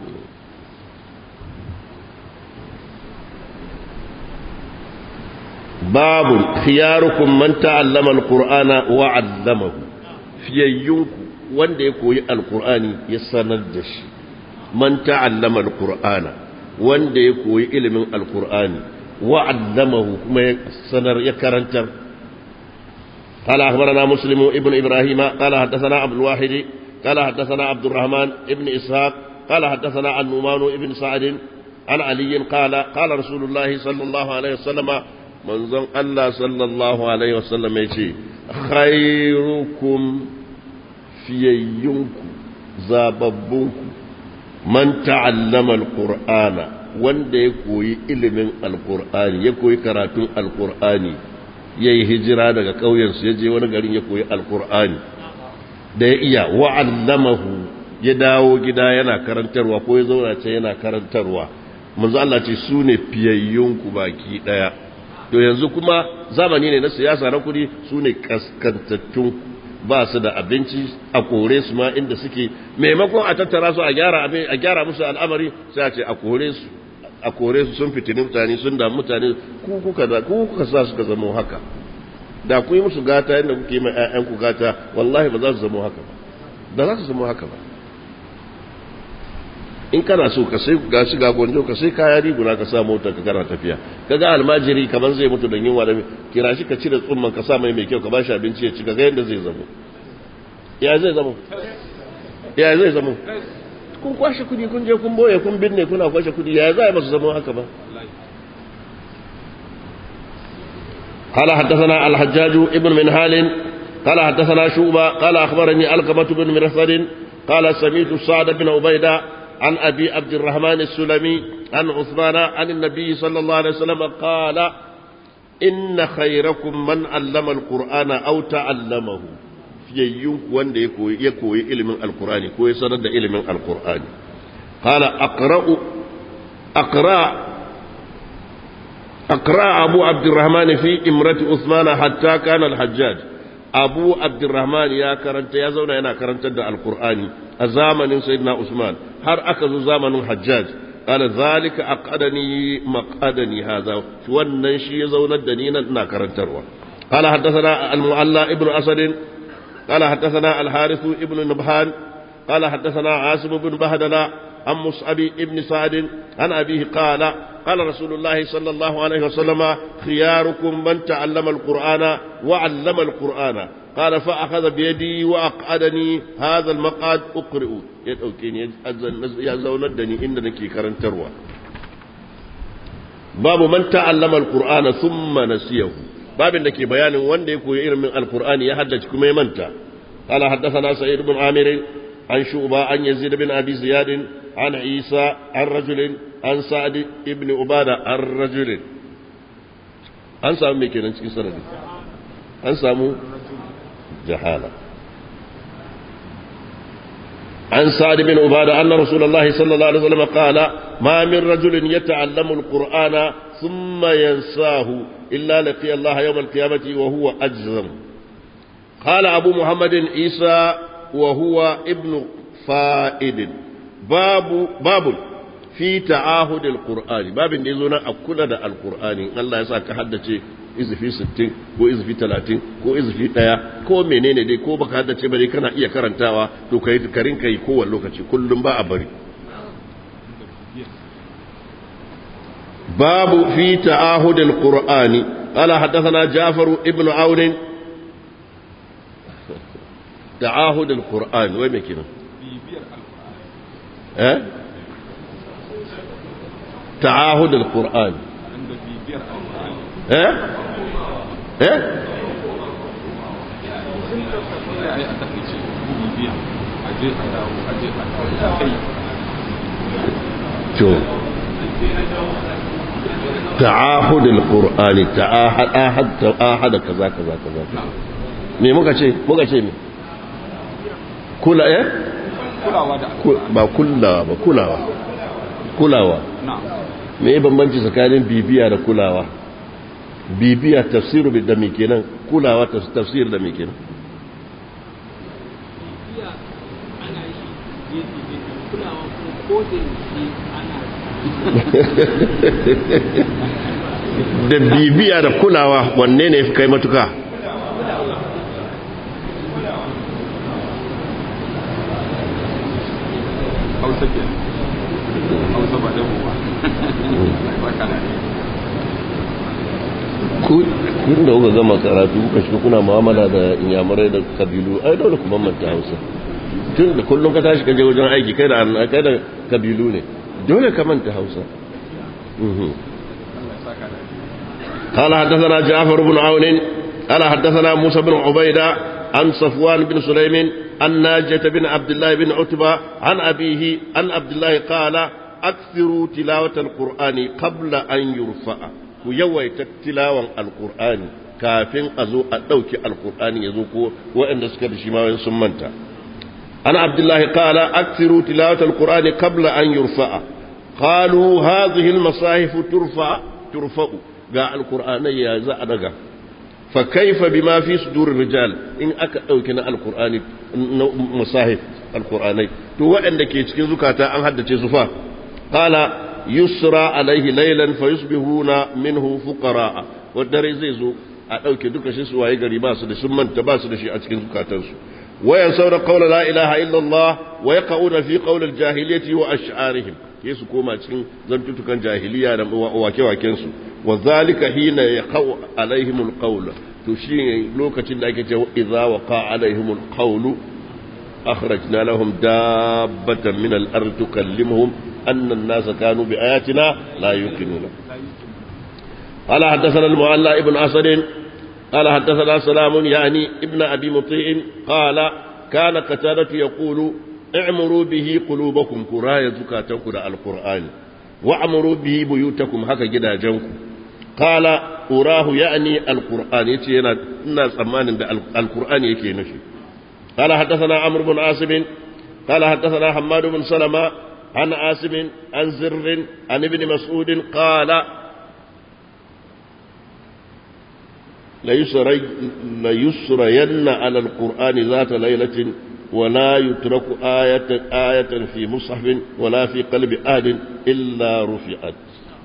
babu khiyarukum man ta'allama alqur'ana wa 'allamahu fiyayyunku wanda ya koyi alqur'ani ya sanar da shi man ta'allama alqur'ana wanda ya koyi ilimin alqur'ani wa 'allamahu kuma ya sanar ya karantar قال أخبرنا مسلم ابن إبراهيم قال حدثنا عبد الواحد قال حدثنا عبد الرحمن ابن إسحاق قال حدثنا النعمان ابن سعد عن علي قال قال رسول الله صلى الله عليه وسلم manzon Allah sallallahu Alaihi wasallam ya ce, Khairukum fiyayyunku, zababbunku, man ta'allama al-Qur'ana wanda ya koyi ilimin al-Qur'ani, ya koyi karatun al-Qur'ani, ya yi hijira daga ƙauyensu ya je wani garin ya koyi al-Qur'ani, da ya iya wa'allamahu ya dawo gida yana karantarwa ko ya zauna ce yana karantarwa. Manzo Allah ce su ne fiyayyunku baki ɗaya. to yanzu kuma zamani ne na siyasa na kudi su ne kaskantattun ba su da abinci a kore su ma inda suke maimakon a tattara su a gyara a gyara musu al'amari sai a ce a kore su a kore su sun fitini mutane sun da mutane ku kuka da ku kuka sa suka zama haka da ku yi musu gata inda kuke mai ƴaƴan ku gata wallahi ba za su zama haka ba ba za su zama haka ba in kana so ka sai ga shiga gonjo ka sai kaya riguna ka sa mota ka kana tafiya kaga almajiri kaman zai mutu da yunwa da kira shi ka cire tsumman ka sa mai mai kyau ka ba shi abinci ya ci ga yadda zai zamo ya zai zamo ya zai zamo kun kwashe kudi kun je kun boye kun binne kuna kwashe kudi ya za a masu zama haka ba قال حدثنا الحجاج ابن منهال قال حدثنا شوبة قال أخبرني ألقمة بن مرثد قال سميت سعد بن عبيدة عن أبي عبد الرحمن السلمي عن عثمان عن النبي صلى الله عليه وسلم قال إن خيركم من علم القرآن أو تعلمه في wanda ya koyi ilimin alkur'ani ko ya sanar da ilimin alkur'ani qala aqra'u aqra aqra abu abdurrahman fi imrati usman hatta kana alhajjaj abu abdurrahman ya karanta ya zauna yana karantar da alkur'ani a zamanin sayyidina usman har aka zo zamanin hajjaj qala zalika aqadani maqadani hadha wannan shi ya zaunar da ni nan ina karantarwa qala haddathana al-mu'alla ibnu asad qala haddathana al-harith ibnu nabhan qala haddathana asim ibn bahdala عن مصعب ابن سعد عن أبيه قال قال رسول الله صلى الله عليه وسلم خياركم من تعلم القرآن وعلم القرآن قال فأخذ بيدي وأقعدني هذا المقعد أقرئ يدعوكين يزون الدني إنك كرن تروى باب من تعلم القرآن ثم نسيه باب انك بيان وان يكون من القرآن يحدث كما يمنت قال حدثنا سعيد بن عامر عن شعبة عن يزيد بن أبي زياد عن عيسى عن رجل عن سعد ابن عبادة عن رجل an samu mai kenan cikin sanadi an samu jahala عن سعد بن عبادة أن رسول الله صلى الله عليه وسلم قال ما من رجل يتعلم القرآن ثم ينساه إلا لقي الله يوم القيامة وهو أجزم قال أبو محمد عيسى وهو ابن فائد باب باب fi ta'ahudil qur'ani babin da yazo na a kula da alqur'ani Allah ya sa ka haddace izfi 60 ko izfi 30 ko izfi 1 ko menene dai ko baka haddace ba dai kana iya karantawa to kai karin kai kowanne lokaci kullum ba a bari babu fi ta'ahudil qur'ani qala haddathana Ja'far ibn Aun ta'ahud al-qur'an wai me kenan eh ta'ahud al-qur'an eh eh to ta'ahud al-qur'an ta'ahad ahad ta'ahad kaza kaza kaza me muka ce muka ce me kula eh kulawa da ba kulawa ba kulawa kulawa me bambanci tsakanin bibiya da kulawa bibiya tafsiru da me kenan kulawa tafsir da me kenan da bibiya da kulawa wanne ne fi kai matuka hausa ke hausa ba da kun da kuka gama karatu kuka shiga kuna mu'amala da inyamurai da kabilu ai dole ku bambanta hausa tun da kullum ka tashi kaje wajen aiki kai da kai da kabilu ne dole ka manta hausa قال حدثنا جعفر بن عون قال حدثنا موسى بن عبيدة عن صفوان بن سليم عن ناجة بن عبد الله بن عتبة عن أبيه عن عبد الله قال أكثروا تلاوة القرآن قبل أن يرفع ويويت تلاوة القرآن كافين أزو أدوك القرآن يزوكو وإن سكر شماوين سمنتا عن عبد الله قال أكثروا تلاوة القرآن قبل أن يرفع قالوا هذه المصاحف ترفع ترفع قال القرآن يا زعدك فكيف بما في صدور الرجال إن أكا أوكنا القرآن مصاحف القرآن تو وإن دكي cikin zukata an haddace su fa qala yusra alaihi laylan fayusbihuna minhu fuqara wadare zai zo a dauke duka shi su waye gari ba su da sun manta ba su da shi a cikin zukatansu وينسون قول لا إله إلا الله ويقعون في قول الجاهلية وأشعارهم يسو كوما تشين زنتو كان جاهلية وواكي واكينسو وذلك حين يقع عليهم القول تشين لوكة لك إذا وقع عليهم القول أخرجنا لهم دابة من الأرض تكلمهم أن الناس كانوا بآياتنا لا يوقنون قال حدثنا المعلى ابن أسد قال حدثنا سلام يعني ابن أبي مطيع قال كان قتادة يقول اعمروا به قلوبكم كراية زكاتكم القرآن واعمروا به بيوتكم هكا جدا جنكم قال أراه يعني القرآن يتي الناس أمان القرآن يكي نشي قال حدثنا عمرو بن عاصم قال حدثنا حماد بن سلمة عن عاصم عن زر عن ابن مسعود قال ليسري ليسرين على القرآن ذات ليلة ولا يترك آية آية في مصحف ولا في قلب أحد إلا رفعت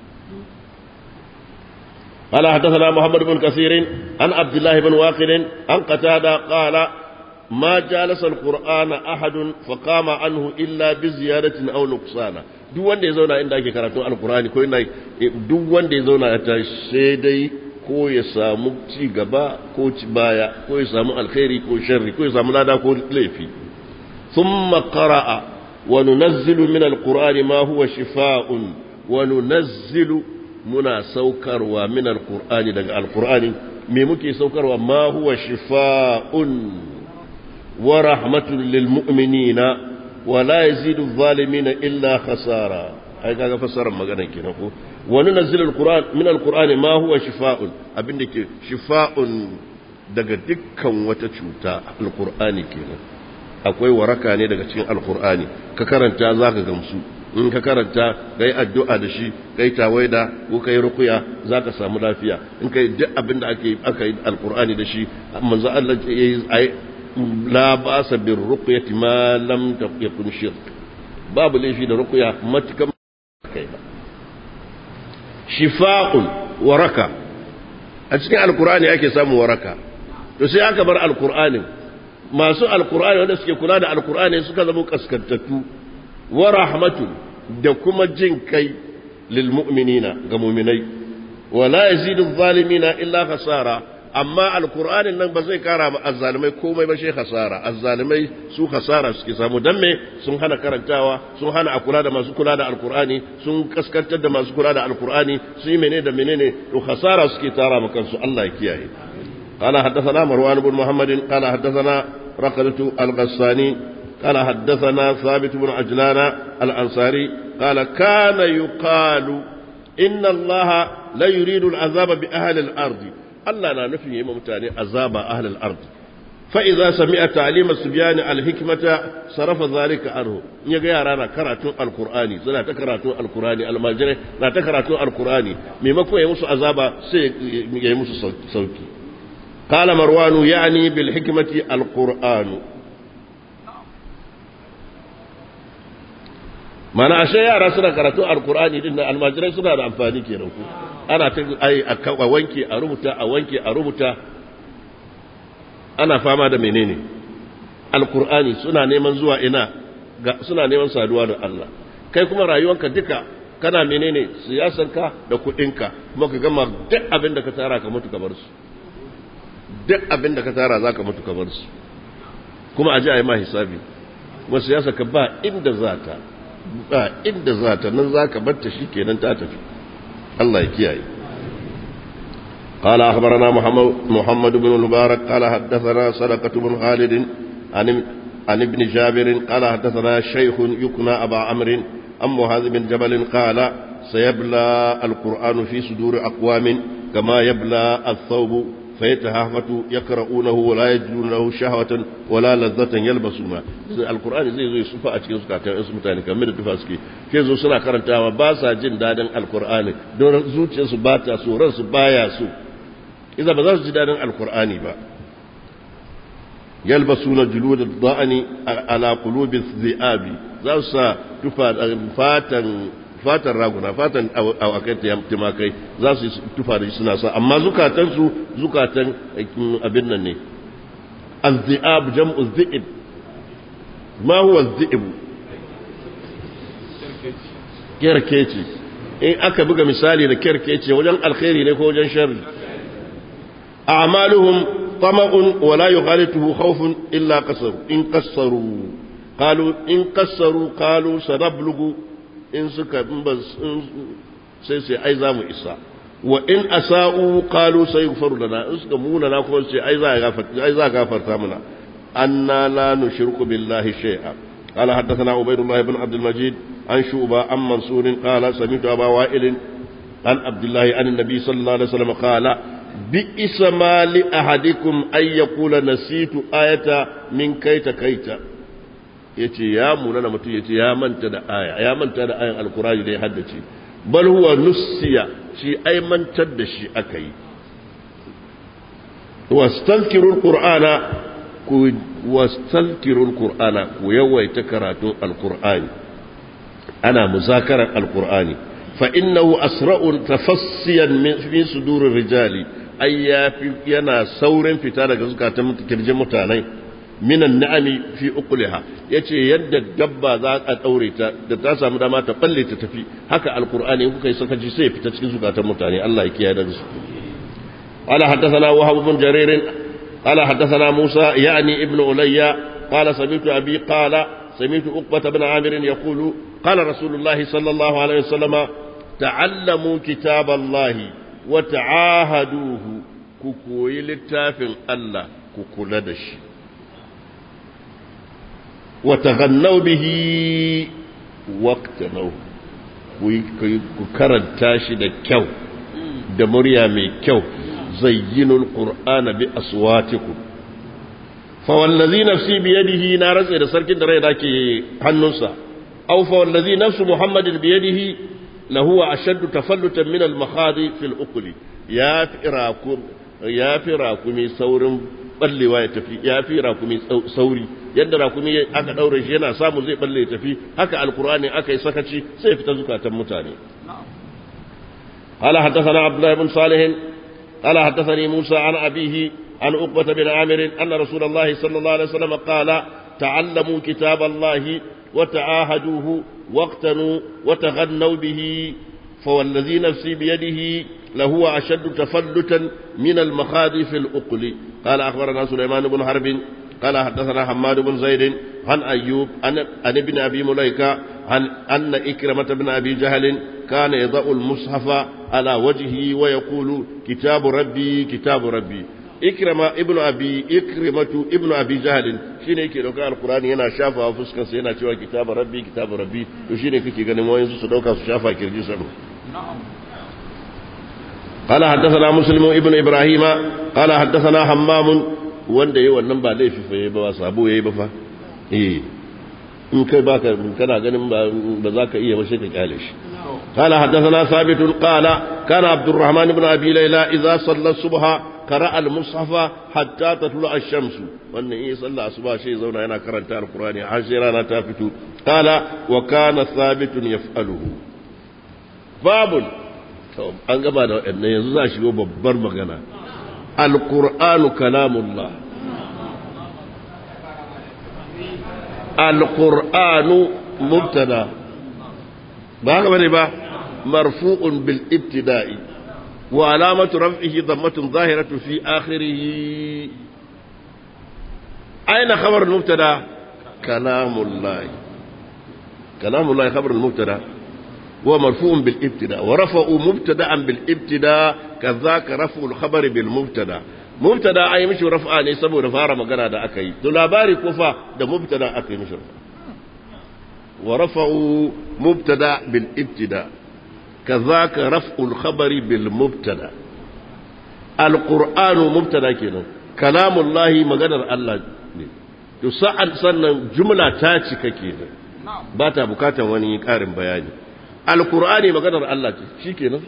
قال حدثنا محمد بن كثير عن عبد الله بن واقل عن قتادة قال ما جالس القرآن أحد فقام عنه إلا بزيادة أو نقصان duk wanda ya zauna inda ake karatun alkurani ko ina duk wanda ya zauna ya tashi sai dai ko ya samu ci gaba ko ci baya ko ya samu alkhairi ko sharri ko ya samu lada ko laifi thumma qara'a wa nunazzilu min alqur'ani ma huwa shifaa'un wa nunazzilu muna saukarwa min alqur'ani daga alqur'ani me muke saukarwa ma huwa shifaa'un wa rahmatun lil mu'minina wa la yazidu adh-dhalimina illa khasara ai kaga fassarar magana kenan ko wani nazil alquran min alqur'ani ma huwa shifaa'un abinda ke shifa'un daga dukkan wata cuta alqur'ani kenan akwai waraka ne daga cikin alqur'ani ka karanta zaka gamsu in ka karanta kai addu'a da shi kai tawaida ko kai ruqya zaka samu lafiya in kai duk abinda ake aka yi alqur'ani da shi manzo Allah yayi la ba'sa bir ruqyati ma lam yakun shirk babu laifi da ruqya matukan kai ba shifa'un waraka a cikin alkur'ani ake samun waraka to sai aka bar alkur'anin masu alkur'ani wanda suke kula da alkur'ani suka zama kaskantattu wa rahmatun da kuma jin kai lil mu'minina ga mu'minai wa la yazidu zalimina illa khasara amma alkur'anin nan ba zai kara ma azzalimai komai ba shi hasara azzalimai su hasara suke samu dan me sun hana karantawa sun hana a kula da masu kula da alkur'ani sun kaskantar da masu kula da alkur'ani sun yi menene da menene to hasara suke tara ma kansu Allah ya kiyaye قال حدثنا مروان بن محمد قال حدثنا رقدة الغساني قال حدثنا ثابت بن عجلان الأنصاري قال كان يقال إن الله لا يريد العذاب بأهل الأرض الله لا نفي ممتاني عذاب أهل الأرض فإذا سمع تعليم السبيان الحكمة صرف ذلك عنه يجي رانا كراتون القرآن سنة كراتون القرآن المجرى لا تكراتون القرآن مما يمس عذاب سي يمس صوتي قال مروان يعني بالحكمة القرآن mana ashe yara suna karatu alkur'ani din da almajirai suna da amfani kenan ku ana ta ai a wanke a rubuta a wanke a rubuta ana fama da menene alkur'ani suna neman zuwa ina suna neman saduwa da Allah kai kuma rayuwanka duka kana menene siyasarka da kuɗinka kuma ka gama duk abin da ka tara ka mutu ka bar su duk abin da ka tara za ka mutu ka bar su kuma a ji a yi ma hisabi kuma siyasa ka ba inda za ta ba inda za ta nan za ka batta shi kenan ta tafi Allah ya kiyaye قال أخبرنا محمد, محمد بن المبارك قال حدثنا صدقة بن خالد عن, عن ابن جابر قال حدثنا شيخ يكنى أبا عمرو عن معاذ بن جبل قال سيبلى القرآن في صدور أقوام كما يبلى الثوب فيتهافت يقرؤونه ولا يجدون له شهوة ولا لذة يلبسونها القرآن زي زي صفاء cikin zukatan su mutane kamar da tufa suke ke zo suna karantawa ba sa jin dadin alqur'ani don zuciyarsu ba ta so ransu baya so idan ba za su ji dadin alqur'ani ba yalbasuna julud ad-da'ani ala qulubi dhi'abi za su sa tufa fatan fatan raguna fatan awakai timakai za su tufa da suna sa amma zukatansu zukatan abin nan ne azzi'ab jam'u zi'ib ma huwa zi'ib kerkeci in aka buga misali da kerkeci wajen alkhairi ne ko wajen sharri a'maluhum tama'un wa la yughalituhu khawfun illa qasaru in qassaru qalu in qassaru qalu sanablugu in suka sai sai ai za mu isa wa in asa'u qalu sayghfaru lana in suka muna na kuma sai ai za gafarta ai za gafarta mana anna la nushriku billahi shay'a قال حدثنا عبيد الله بن عبد المجيد عن شعبة عن منصور قال سمعت أبا وائل عن عبد الله عن النبي صلى الله عليه وسلم قال بئس ما لأحدكم أن يقول نسيت آية من كيت كيت yace ya munana mutum yace ya manta da aya ya manta da ayan alkurani da ya haddace bal huwa nusiya shi ai mantar da shi aka yi wastankirul qur'ana ku wastankirul qur'ana ku yawaita karatun alkur'ani ana muzakarar alkur'ani fa innahu asra'un tafassiyan min fi sudurir rijali ai yafi yana saurin fita daga zukatan kirjin mutane minan na'ami fi uqliha yace yadda dabba za a daure ta da ta samu dama ta balle ta tafi haka alqur'ani kuka yi saka ji sai fita cikin zukatan mutane Allah ya kiyaye da su qala hadathana wahab bin jarir qala hadathana musa yani ibnu ulayya qala sami'tu abi qala sami'tu uqbah ibn amir yaqulu qala rasulullahi sallallahu alaihi wasallam ta'allamu kitaballahi wa ta'ahaduhu ku koyi littafin Allah ku kula da shi وتغنوا به واقتنوا ku karanta shi da kyau da murya mai kyau zayyinul qur'ana bi aswatikum fa wallazi nafsi bi yadihi na ratse da sarkin da rai dake hannunsa aw fa wallazi nafsu muhammadin bi yadihi la huwa ashaddu tafallutan min al makhadi fil uqli ya firakum ya firakumi saurin ballewa ya tafi ya fi rakumi sauri yadda rakumi aka daure shi yana samu zai balle ya tafi haka alkur'ani aka yi sakaci sai fita zukatan mutane قال حدثنا عبد الله بن صالح قال حدثني موسى عن أبيه عن عقبة بن عامر أن رسول الله صلى الله عليه وسلم قال تعلموا كتاب الله وتعاهدوه واقتنوا وتغنوا به فوالذي نفسي بيده لهو أشد تفلتا من المخاذ في الأقل قال أخبرنا سليمان بن حرب قال حدثنا حماد بن زيد عن أيوب عن, عن ابن أبي مليكة عن أن إكرمة بن أبي جهل كان يضع المصحف على وجهه ويقول كتاب ربي كتاب ربي إكرمة ابن أبي إكرمة ابن أبي جهل shine yake dauka alkurani yana shafa a fuskar sa yana cewa kitabu rabbi kitabu rabbi to shine kake ganin wayansu su dauka su shafa kirji sa قال حدثنا مسلم ابن ابراهيم قال حدثنا حمام wanda yayi wannan ba laifi fa yayi ba sabo yayi ba fa eh in kai baka kana ganin ba za ka iya ba sai ka kyale shi قال حدثنا ثابت قال كان عبد الرحمن بن ابي ليلى اذا صلى الصبح قرأ المصحف حتى تطلع الشمس وان إيه صلى الصبح شيء زونا هنا كرنت القرآن عشرة تافتو قال وكان ثابت يفعله باب an gaba da waɗannan yanzu za a shigo babbar magana alƙur'anu kalamullah alƙur'anu mubtada ba haka bane ba marfu'un bil ibtida'i wa alamatu raf'ihi dhammatun zahiratu fi akhirih aina khabar al-mubtada kalamullah kalamullah khabar al-mubtada ومرفوع بالابتداء ورفعوا مبتدا بالابتداء كذاك رفع الخبر بالمبتدا مبتدا اي مش رفع ne saboda fara magana da aka yi to labari kufa da mubtada aka yi mishi ورفعوا مبتدا بالابتداء كذاك رفع الخبر بالمبتدا القران مبتدا kenan كلام الله maganar Allah ne to sa'an sannan jumla ta cika kenan ba ta bukatar wani karin bayani alkur'ani maganar Allah ce shi kenan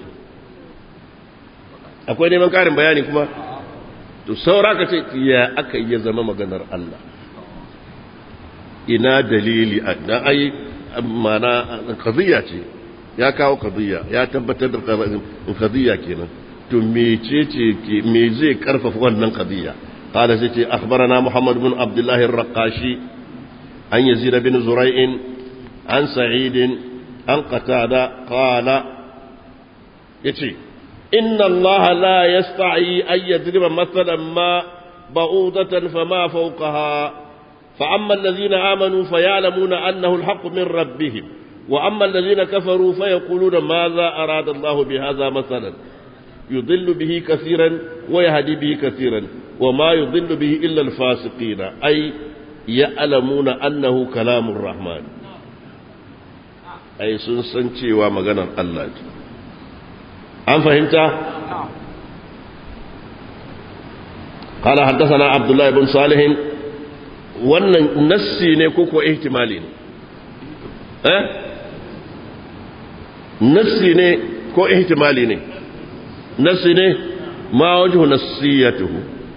akwai neman ƙarin bayani kuma to saura ka ce ya aka yi zama maganar Allah ina dalili na ai mana qadiyya ce ya kawo qadiyya ya tabbatar da qadiyya kenan to mecece ke me zai karfafa wannan qadiyya qala sai ce akhbarana muhammad bin abdullah ar-raqashi an yazid bin zura'in an sa'id an qatada qala yace inna allaha la yasta'i an yadriba mathalan ma ba'udatan fama fawqaha فأما الذين آمنوا فيعلمون أنه الحق من ربهم وأما الذين كفروا فيقولون ماذا أراد الله بهذا مثلا يضل به كثيرا ويهدي به كثيرا وما يضل به إلا الفاسقين أي يعلمون أنه كلام الرحمن أي سنسنتي ومغنى الله أم فهمت؟ قال حدثنا عبد الله بن صالح wannan nassi ne ko ko ihtimali ne eh nassi ne ko ihtimali ne nassi ne ma wajhu nassiyatuhu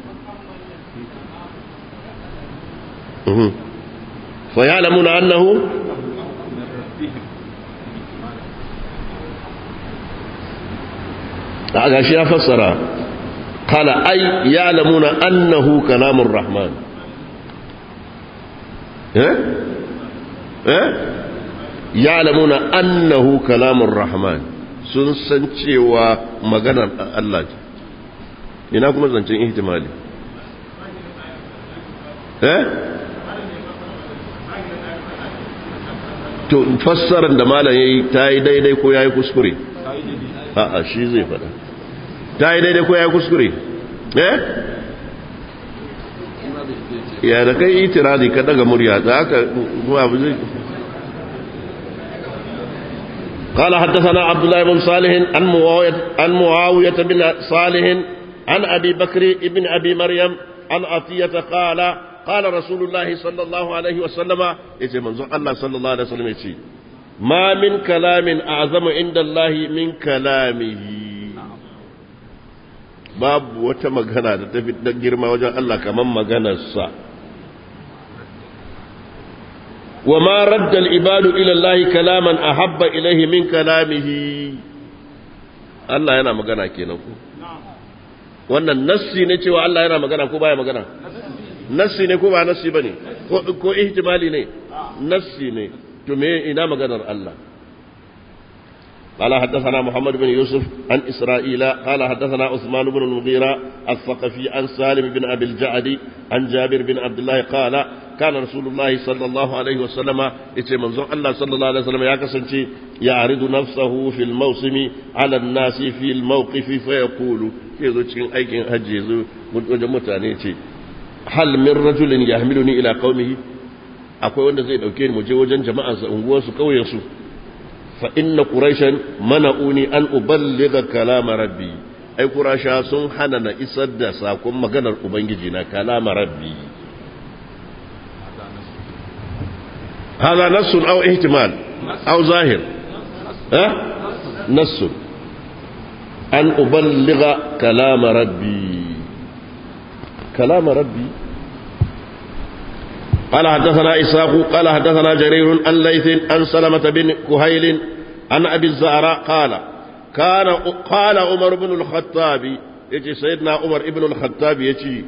mhm fa ya'lamuna annahu a shi ya fassara qala ay ya'lamuna annahu kalamur rahman ya'lamuna annahu kalamur rahman sun san cewa maganar Allah ce ina kuma zancen ihtimali eh to fassarar da malam yayi ta yi daidai ko yayi kuskure a'a shi zai fada ta yi daidai ko yayi kuskure eh ya da kai itiradi ka daga murya da aka abu zai قال حدثنا عبد الله بن صالح عن معاوية, عن معاوية بن صالح عن أبي بكر بن أبي مريم عن عطية قال قال رسول الله صلى الله عليه وسلم يتي منظر الله صلى الله عليه وسلم يتي ما من كلام أعظم عند الله من كلامه babu wata magana da ta fi girma wajen Allah kamar maganarsa wa ma radda al-ibadu ila Allah kalaman ahabba ilayhi min kalamihi Allah yana magana kenan ko wannan nassi ne cewa Allah yana magana ko baya magana nassi ne ko ba nassi bane ko ko ihtimali ne nassi ne to me ina maganar Allah قال حدثنا محمد بن يوسف عن إسرائيل قال حدثنا عثمان بن المغيرة الثقفي عن سالم بن أبي الجعد عن جابر بن عبد الله قال كان رسول الله صلى الله عليه وسلم يتي منظور الله صلى الله عليه وسلم يا كسنتي يعرض نفسه في الموسم على الناس في الموقف فيقول يزو cikin aikin hajji yazo wajen mutane ce hal min rajulin yahmiluni ila qaumihi akwai wanda zai dauke ni mu je wajen jama'arsa unguwarsu kauyensu fa inna quraishan mana'uni an uballigha kalama rabbi ai qurasha sun hana na isar da sakon maganar ubangiji na kalama rabbi هذا نص أو احتمال أو ظاهر ها نص أن أبلغ كلام ربي كلام ربي قال حدثنا إسحاق قال حدثنا جرير عن ليث عن سلمة بن كهيل عن أبي الزهراء قال كان قال عمر بن الخطاب يجي سيدنا عمر ابن الخطاب يجي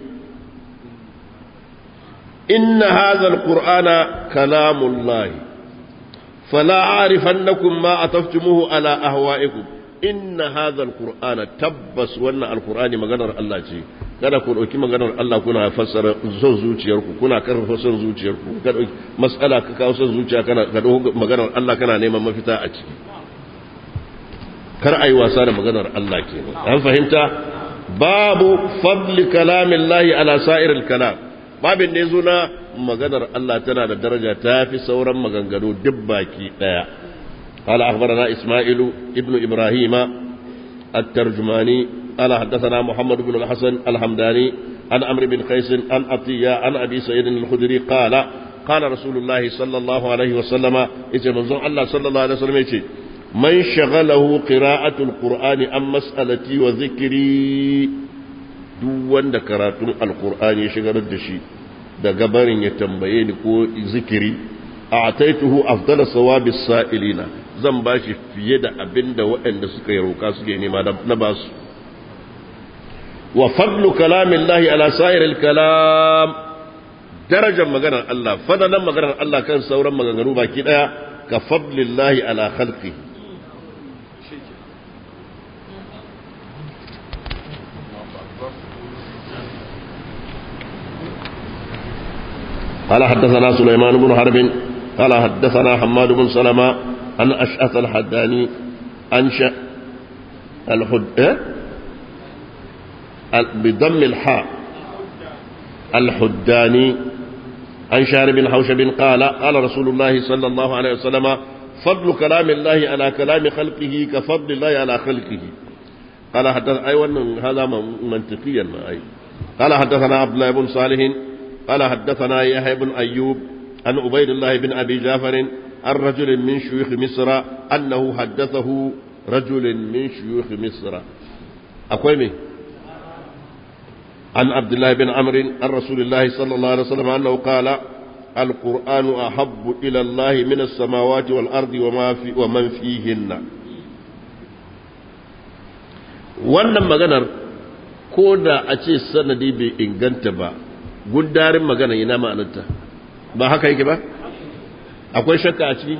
إن هذا القرآن كلام الله فلا أعرفنكم ما أطفتموه على أهوائكم إن هذا القرآن تبس وأن القرآن مغنر الله شيء kada ku ɗauki maganar Allah kuna fassara son zuciyarku kuna karfafa son zuciyarku ka ɗauki mas'ala ka kawo son zuciya kana ka ɗauki maganar Allah kana neman mafita a ciki kar ayi wasa da maganar Allah kenan an fahimta babu fadli kalamin lahi ala sa'iril kalam babin ne zo na maganar Allah tana da daraja ta fi sauran maganganu duk baki daya قال أخبرنا إسماعيل ابن إبراهيم الترجماني قال حدثنا محمد بن الحسن الحمداني عن عمرو بن قيس عن عطية عن أبي سعيد الخدري قال قال رسول الله صلى الله عليه وسلم إذا منظر الله صلى الله عليه وسلم يتي من شغله قراءة القرآن عن مسألتي وذكري duk wanda karatun alkur'ani ya shigar da shi da gabarin ya tambaye ni ko zikiri a ataituhu afdala sawabi sa'ilina zan ba shi fiye da abin da waɗanda suka yi roƙa suke nema na ba su wa fadlu kalamin lahi ala sa'iril kalam darajar maganar Allah fadalan maganar Allah kan sauran maganganu baki ɗaya ka fadlillahi ala khalqi قال حدثنا سليمان بن حرب قال حدثنا حماد بن سلمة عن أشأث الحداني أنشأ الحد إيه؟ بضم الحاء الحداني عن شار بن حوشب قال قال رسول الله صلى الله عليه وسلم فضل كلام الله على كلام خلقه كفضل الله على خلقه قال حدث أيوة هذا منطقيا ما أي قال حدثنا عبد الله بن صالح قال حدثنا يحيى بن أيوب عن عبيد الله بن أبي جعفر عن رجل من شيوخ مصر أنه حدثه رجل من شيوخ مصر أقوى عن عبد الله بن عمرو عن رسول الله صلى الله عليه وسلم أنه قال القرآن أحب إلى الله من السماوات والأرض وما في ومن فيهن wannan maganar ko da a ce sanadi bai inganta ba gundarin magana ina ma'anarta ba haka yake ba akwai shakka a ciki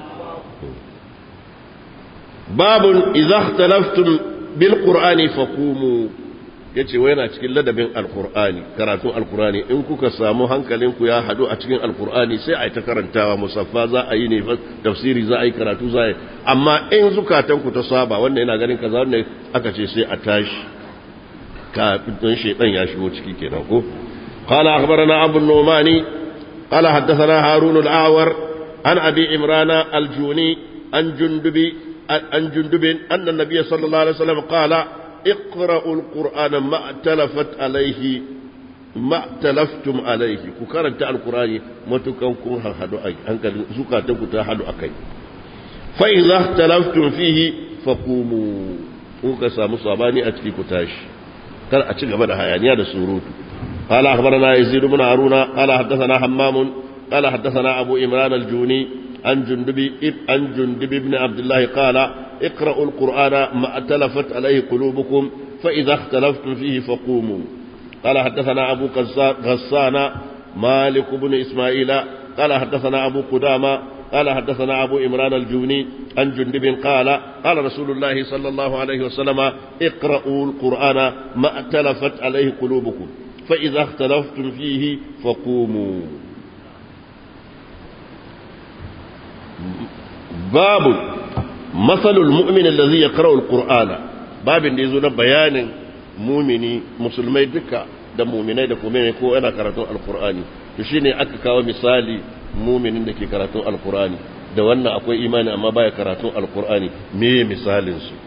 babun idza ikhtalaftum bil qur'ani faqumu yace wai yana cikin ladabin alqur'ani karatun alqur'ani in kuka samu hankalinku ya hadu a cikin alqur'ani sai ai ta karantawa musaffa za a yi ne tafsiri za a yi karatu za a yi amma in zukatanku ta saba wannan yana ganin kaza wannan aka ce sai a tashi kafin shaitan ya shigo ciki kenan ko قال أخبرنا أبو النعمان قال حدثنا هارون الأعور عن أبي عمران الجوني عن جندب عن جندب أن النبي صلى الله عليه وسلم قال اقرأوا القرآن ما ائتلفت عليه ما ائتلفتم عليه كرنت القرآن ما تكون هدو أي أنك زكاتك تهدو أكي فإذا اختلفتم فيه فقوموا kuka samu sabani a ciki ku tashi kar a ci gaba da hayaniya da surutu قال أخبرنا يزيد بن هارون قال حدثنا حمام قال حدثنا أبو إمران الجوني عن جندب عن جندب بن عبد الله قال اقرأوا القرآن ما اتلفت عليه قلوبكم فإذا اختلفتم فيه فقوموا قال حدثنا أبو غسان مالك بن إسماعيل قال حدثنا أبو قدامة قال حدثنا أبو إمران الجوني عن جندب قال قال رسول الله صلى الله عليه وسلم اقرأوا القرآن ما ائتلفت عليه قلوبكم فإذا اختلفتم فيه فقوموا باب مثل المؤمن الذي يقرأ القرآن باب يزول بيان مؤمني مسلمي دكا da muminai da kuma ko yana karatun alkur'ani to shine aka kawo misali muminin da ke karatun alkur'ani da wannan akwai imani amma baya karatun alkur'ani me misalin su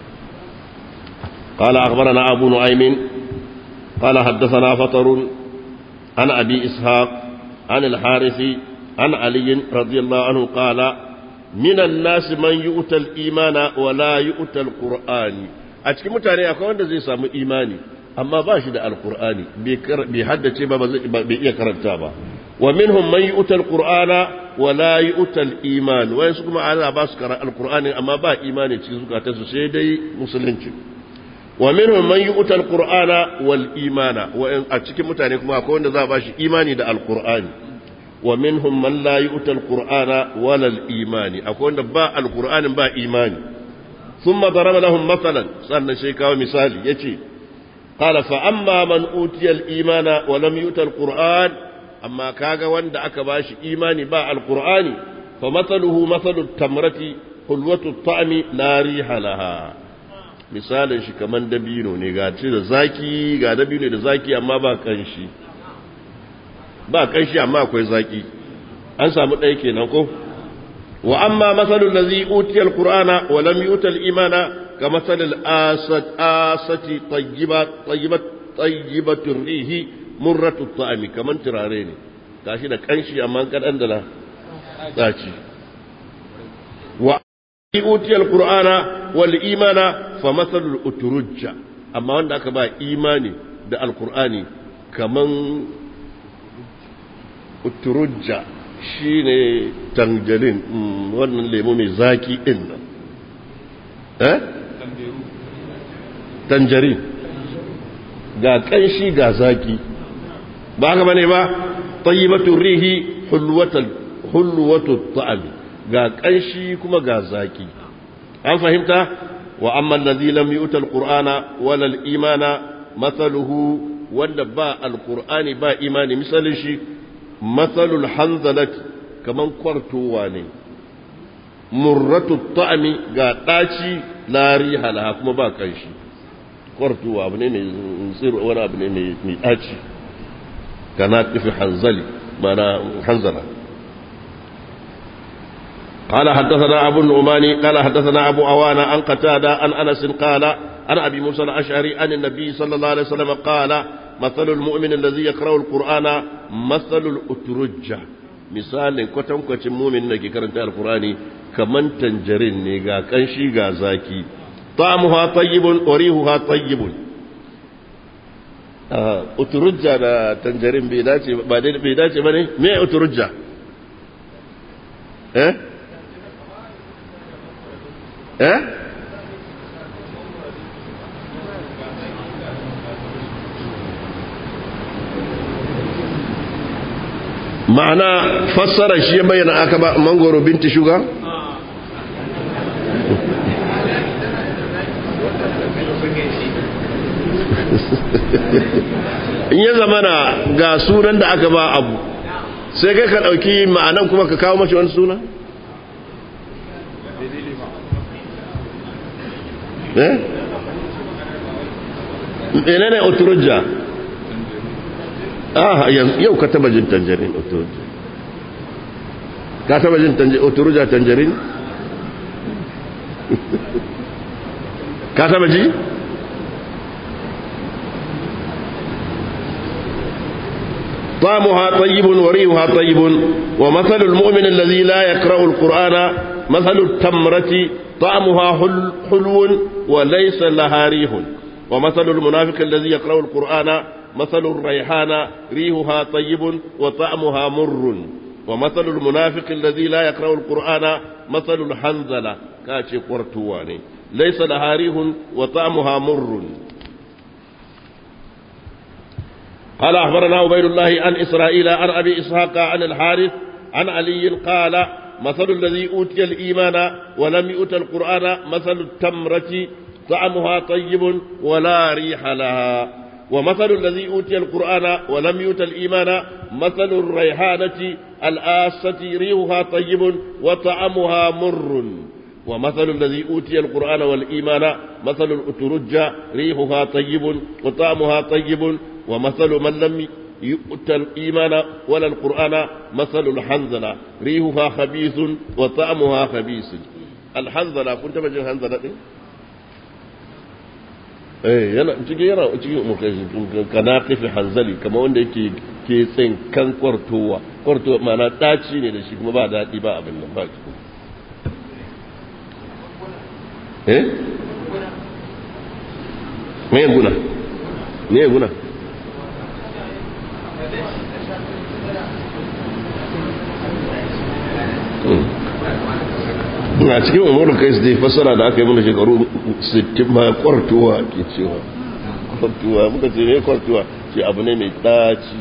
قال أخبرنا أبو نعيم قال حدثنا فطر عن أبي إسحاق عن الحارث عن علي رضي الله عنه قال من الناس من يؤتى الإيمان ولا يؤتى القرآن أتكي متاني أكون زي سامو إيماني amma ba shi da alkur'ani bai haddace ba bai iya karanta ba wa minhum man yu'tal qur'ana wa la yu'tal iman wai su kuma ana ba su karanta alkur'ani amma ba imani cikin zukatansu sai dai musulunci wa minhum man yu'tal qur'ana wal imana wa a cikin mutane kuma akwai wanda za a ba shi imani da alkur'ani wa minhum man la yu'tal qur'ana wala al imani akwai wanda ba alkur'anin ba imani ثم ضرب لهم مثلا sannan sai kawo misali yace قال فأما من أوتي الإيمان ولم يؤت القرآن أما كاغا وند أكباش إيماني باع القرآن فمثله مثل التمرة حلوة الطعم لا ريح لها misalin shi kaman dabino ne ga ci da zaki ga dabino da zaki amma ba kanshi ba kanshi amma akwai zaki an samu ɗaya kenan ko wa amma masalul ladzi utiya alqur'ana wa lam yuta al-imana كمثل الآسة آسة طيبة طيبة طيبة الريح مرة الطعم كمن تراريني كاشي da kanshi amma kan andala daci wa utiya alqur'ana wal imana fa mathalul uturujja amma wanda aka ba imani da alqur'ani kaman uturujja shine tanjalin wannan lemo mai zaki din nan eh tanjari ga kanshi ga zaki ba haka bane ba tayyibatur rihi hulwatul hulwatul ta'am ga kanshi kuma ga zaki an fahimta wa amma allazi lam yu'ta alqur'ana wala al-imana mathaluhu wanda ba alqur'ani ba imani misalin shi mathalul hanzalati kaman kwartowa ne murratu ta'ami ga ɗaci lari halaha kuma ba kanshi kwartuwa abu ne mai tsiro wani abu ne mai ɗaci kana tafi hanzali mana hanzala قال حدثنا أبو النعمان قال حدثنا أبو أوانا عن قتادة عن أنس قال عن أبي موسى الأشعري عن النبي صلى الله عليه وسلم قال مثل المؤمن الذي يقرأ القرآن مثل الأترجة misalin kwatankwacin mumin da ke karanta alkurani kaman tanjarin ne ga kanshi ga zaki ta'amuha tayyibun wa rihuha tayyibun uturujja da tanjarin bai dace ba dai bai dace bane me uturujja eh eh ma'ana fassara shi ya bayyana aka ba mangoro binti shuga in ya zamana ga sunan da aka ba abu sai kai ka ɗauki ma'anan kuma ka kawo mashi wani suna? eh? ne ne oturujja ah yau ka taba jin tanjarin oturujja ka taba jin oturujja tanjarin ka taba ji? طعمها طيب وريحها طيب ومثل المؤمن الذي لا يقرأ القرآن مثل التمرة طعمها حل حلو وليس لها ريح ومثل المنافق الذي يقرأ القرآن مثل الريحان ريحها طيب وطعمها مر ومثل المنافق الذي لا يقرأ القرآن مثل الحنزلة كاشي قرتواني ليس لها ريح وطعمها مر قال أخبرنا عبيد الله عن إسرائيل عن أبي إسحاق عن الحارث عن علي قال مثل الذي أوتي الإيمان ولم يؤت القرآن مثل التمرة طعمها طيب ولا ريح لها ومثل الذي أوتي القرآن ولم يؤت الإيمان مثل الريحانة الآسة ريحها طيب وطعمها مر ومثل الذي أوتي القرآن والإيمان مثل الأترجة ريحها طيب وطعمها طيب ومثل من لم يؤتى الإيمان ولا القرآن مثل الحنظلة ريحها خبيث وطعمها خبيث الحنظلة كنت بجن حنظلة eh yana cikin yana cikin kanaqifi hanzali kamar wanda yake ke tsin kan kwartowa kwartowa mana daci ne da shi kuma ba daɗi ba abin nan ba eh me guna me guna na cikin umaru kai su dai fasara da aka yi mana shekaru 60 ma kwartuwa ke cewa kwartuwa muka ce ne kwartuwa ce abu ne mai ɗaci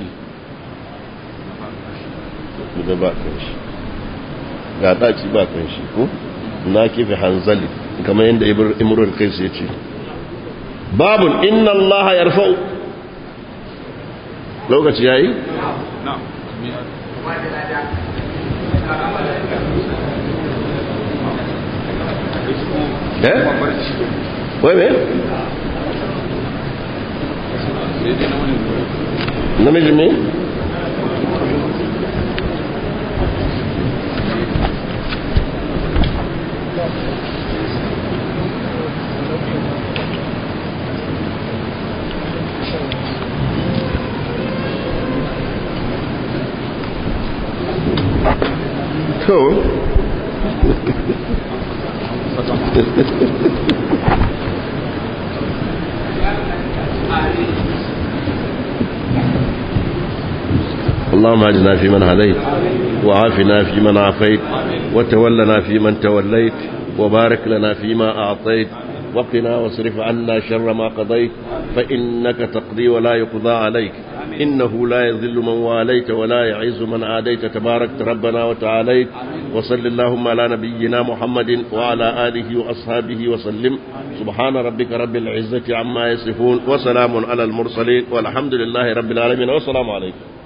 da ba kan shi ga ɗaci ba kan shi ko na kifi hanzali kamar yadda imrul kai su ya ce babun inna allaha yarfa'u lokaci yayi eh wai me namiji me to اللهم اجنا في من هديت وعافنا في من عافيت وتولنا في من توليت وبارك لنا فيما أعطيت وقنا واصرف عنا شر ما قضيت فإنك تقضي ولا يقضى عليك إنه لا يذل من واليت ولا يعز من عاديت تباركت ربنا وتعاليت وصل اللهم على نبينا محمد وعلى آله وأصحابه وسلم سبحان ربك رب العزة عما يصفون وسلام على المرسلين والحمد لله رب العالمين والسلام عليكم